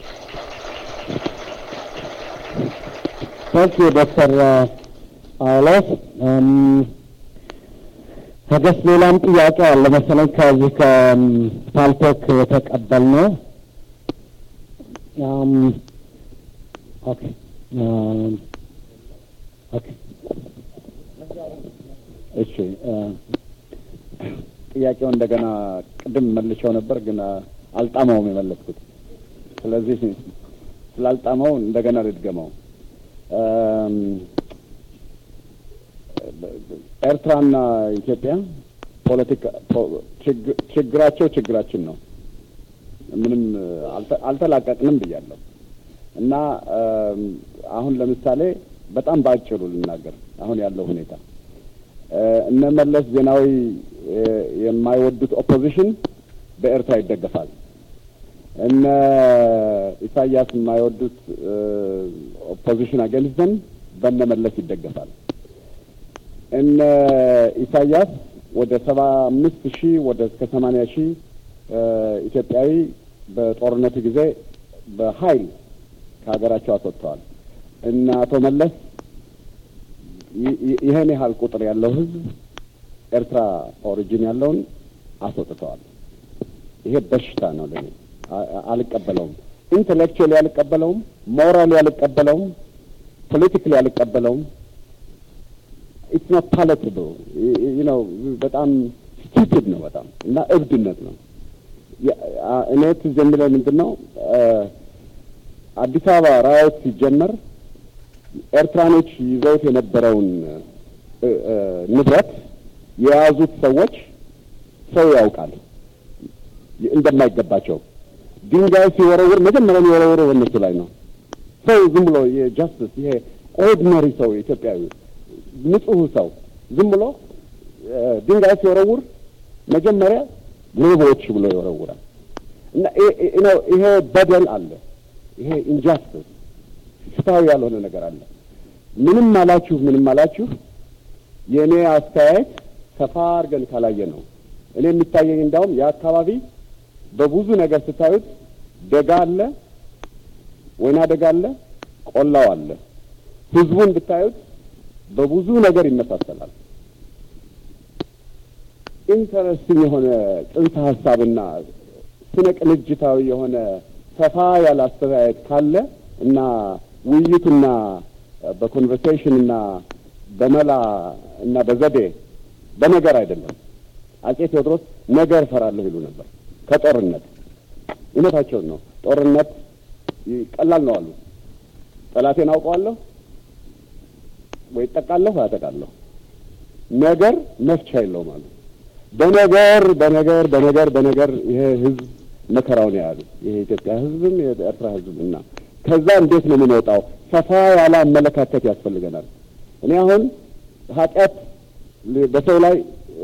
A: ታንክ ዩ ዶክተር ጳውሎስ ከገስ ሌላም ጥያቄ አለ መሰለኝ ከዚህ ከፓልቶክ የተቀበልነው ኦኬ ኦኬ
B: እሺ ጥያቄው እንደገና ቅድም መልሼው ነበር፣ ግን አልጣመውም የመለስኩት። ስለዚህ ስላልጣመው እንደገና ልድገመው። ኤርትራና ኢትዮጵያ ፖለቲካ ችግራቸው ችግራችን ነው። ምንም አልተላቀቅንም ብያለሁ እና አሁን ለምሳሌ በጣም በአጭሩ ልናገር አሁን ያለው ሁኔታ እነ መለስ ዜናዊ የማይወዱት ኦፖዚሽን በኤርትራ ይደገፋል። እነ ኢሳያስ የማይወዱት ኦፖዚሽን አገንዝተን በነ መለስ ይደገፋል። እነ ኢሳያስ ወደ ሰባ አምስት ሺህ ወደ እስከ ሰማንያ ሺህ ኢትዮጵያዊ በጦርነቱ ጊዜ በኃይል ከሀገራቸው አስወጥተዋል። እነ አቶ መለስ ይህን ያህል ቁጥር ያለው ህዝብ ኤርትራ ኦሪጂን ያለውን አስወጥተዋል። ይሄ በሽታ ነው ለኔ፣ አልቀበለውም። ኢንቴሌክቹዋሊ አልቀበለውም፣ ሞራሊ አልቀበለውም፣ ፖለቲካሊ አልቀበለውም። ኢትስ ኖት ፓለትብል ነው። በጣም ስቱፒድ ነው በጣም እና እብድነት ነው። እኔ ትዝ የሚለው ምንድን ነው አዲስ አበባ ራዮት ሲጀመር ኤርትራኖች ይዘውት የነበረውን ንብረት የያዙት ሰዎች ሰው ያውቃል እንደማይገባቸው ድንጋይ ሲወረውር መጀመሪያ የሚወረውረው በእነሱ ላይ ነው። ሰው ዝም ብሎ የጃስቲስ ይሄ ኦርዲነሪ ሰው ኢትዮጵያዊ ንጹህ ሰው ዝም ብሎ ድንጋይ ሲወረውር መጀመሪያ ሌቦች ብሎ ይወረውራል። እና ይሄ በደል አለ። ይሄ ኢንጃስቲስ ፍትሃዊ ያልሆነ ነገር አለ። ምንም አላችሁ ምንም አላችሁ የእኔ አስተያየት ሰፋ አድርገን ካላየ ነው እኔ የሚታየኝ እንዳውም የአካባቢ በብዙ ነገር ስታዩት ደጋ አለ፣ ወይና ደጋ አለ፣ ቆላው አለ። ህዝቡን ብታዩት በብዙ ነገር ይመሳሰላል። ኢንተረስቲንግ የሆነ ጽንሰ ሀሳብና ስነ ቅንጅታዊ የሆነ ሰፋ ያለ አስተያየት ካለ እና ውይይቱና በኮንቨርሴሽን እና በመላ እና በዘዴ በነገር አይደለም። አጼ ቴዎድሮስ ነገር እፈራለሁ ይሉ ነበር ከጦርነት እውነታቸውን ነው። ጦርነት ቀላል ነው አሉ። ጠላቴን አውቀዋለሁ ወይ እጠቃለሁ አጠቃለሁ። ነገር መፍቻ የለውም አሉ። በነገር በነገር በነገር በነገር ይሄ ህዝብ መከራውን ያሉ ይሄ የኢትዮጵያ ህዝብም የኤርትራ ህዝብ እና ከዛ እንዴት ነው የምንወጣው? ሰፋ ያለ አመለካከት ያስፈልገናል። እኔ አሁን ኃጢአት በሰው ላይ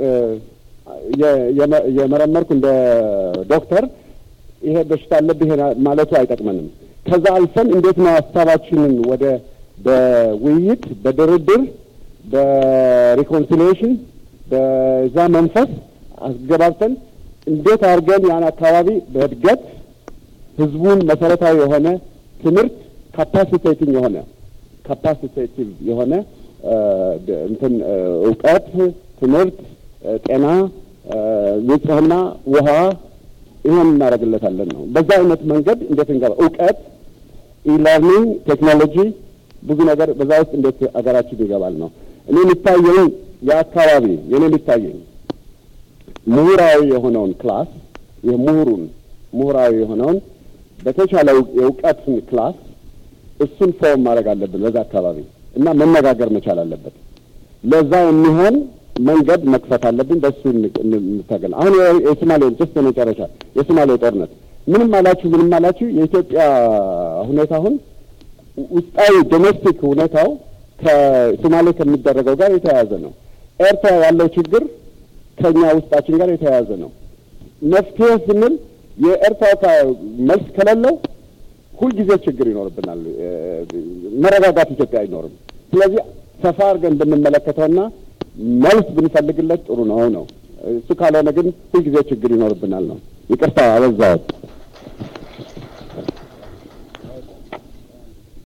B: የመረመርኩ እንደ ዶክተር ይሄ በሽታ አለብህ ማለቱ አይጠቅመንም። ከዛ አልፈን እንዴት ነው ሀሳባችንን ወደ በውይይት በድርድር በሪኮንሲሊዬሽን በዛ መንፈስ አስገባብተን እንዴት አድርገን ያን አካባቢ በእድገት ህዝቡን መሰረታዊ የሆነ ትምህርት ካፓሲቴቲንግ የሆነ ካፓሲቴቲቭ የሆነ እንትን እውቀት፣ ትምህርት፣ ጤና፣ ንጽህና፣ ውሃ ይሄን እናደርግለታለን ነው። በዛ አይነት መንገድ እንዴት እንገባ እውቀት፣ ኢለርኒንግ፣ ቴክኖሎጂ ብዙ ነገር በዛ ውስጥ እንዴት አገራችን ይገባል ነው። እኔ የሚታየኝ የአካባቢ የኔ የሚታየኝ ምሁራዊ የሆነውን ክላስ የምሁሩን ምሁራዊ የሆነውን በተቻለ የእውቀትን ክላስ እሱን ፎርም ማድረግ አለብን በዛ አካባቢ እና መነጋገር መቻል አለበት። ለዛ የሚሆን መንገድ መክፈት አለብን። በሱ እንታገል። አሁን የሶማሌ ጀስት የመጨረሻ የሶማሌ ጦርነት ምንም አላችሁ ምንም አላችሁ የኢትዮጵያ ሁኔታ አሁን ውስጣዊ ዶሜስቲክ ሁኔታው ከሶማሌ ከሚደረገው ጋር የተያያዘ ነው። ኤርትራ ያለው ችግር ከኛ ውስጣችን ጋር የተያያዘ ነው። መፍትሄ ስንል የኤርትራ መልስ ከሌለው ሁልጊዜ ችግር ይኖርብናል። መረጋጋት ኢትዮጵያ አይኖርም። ስለዚህ ሰፋ አድርገን ብንመለከተውና መልስ ብንፈልግለት ጥሩ ነው ነው። እሱ ካልሆነ ግን ሁልጊዜ ችግር ይኖርብናል ነው። ይቅርታ አበዛሁት።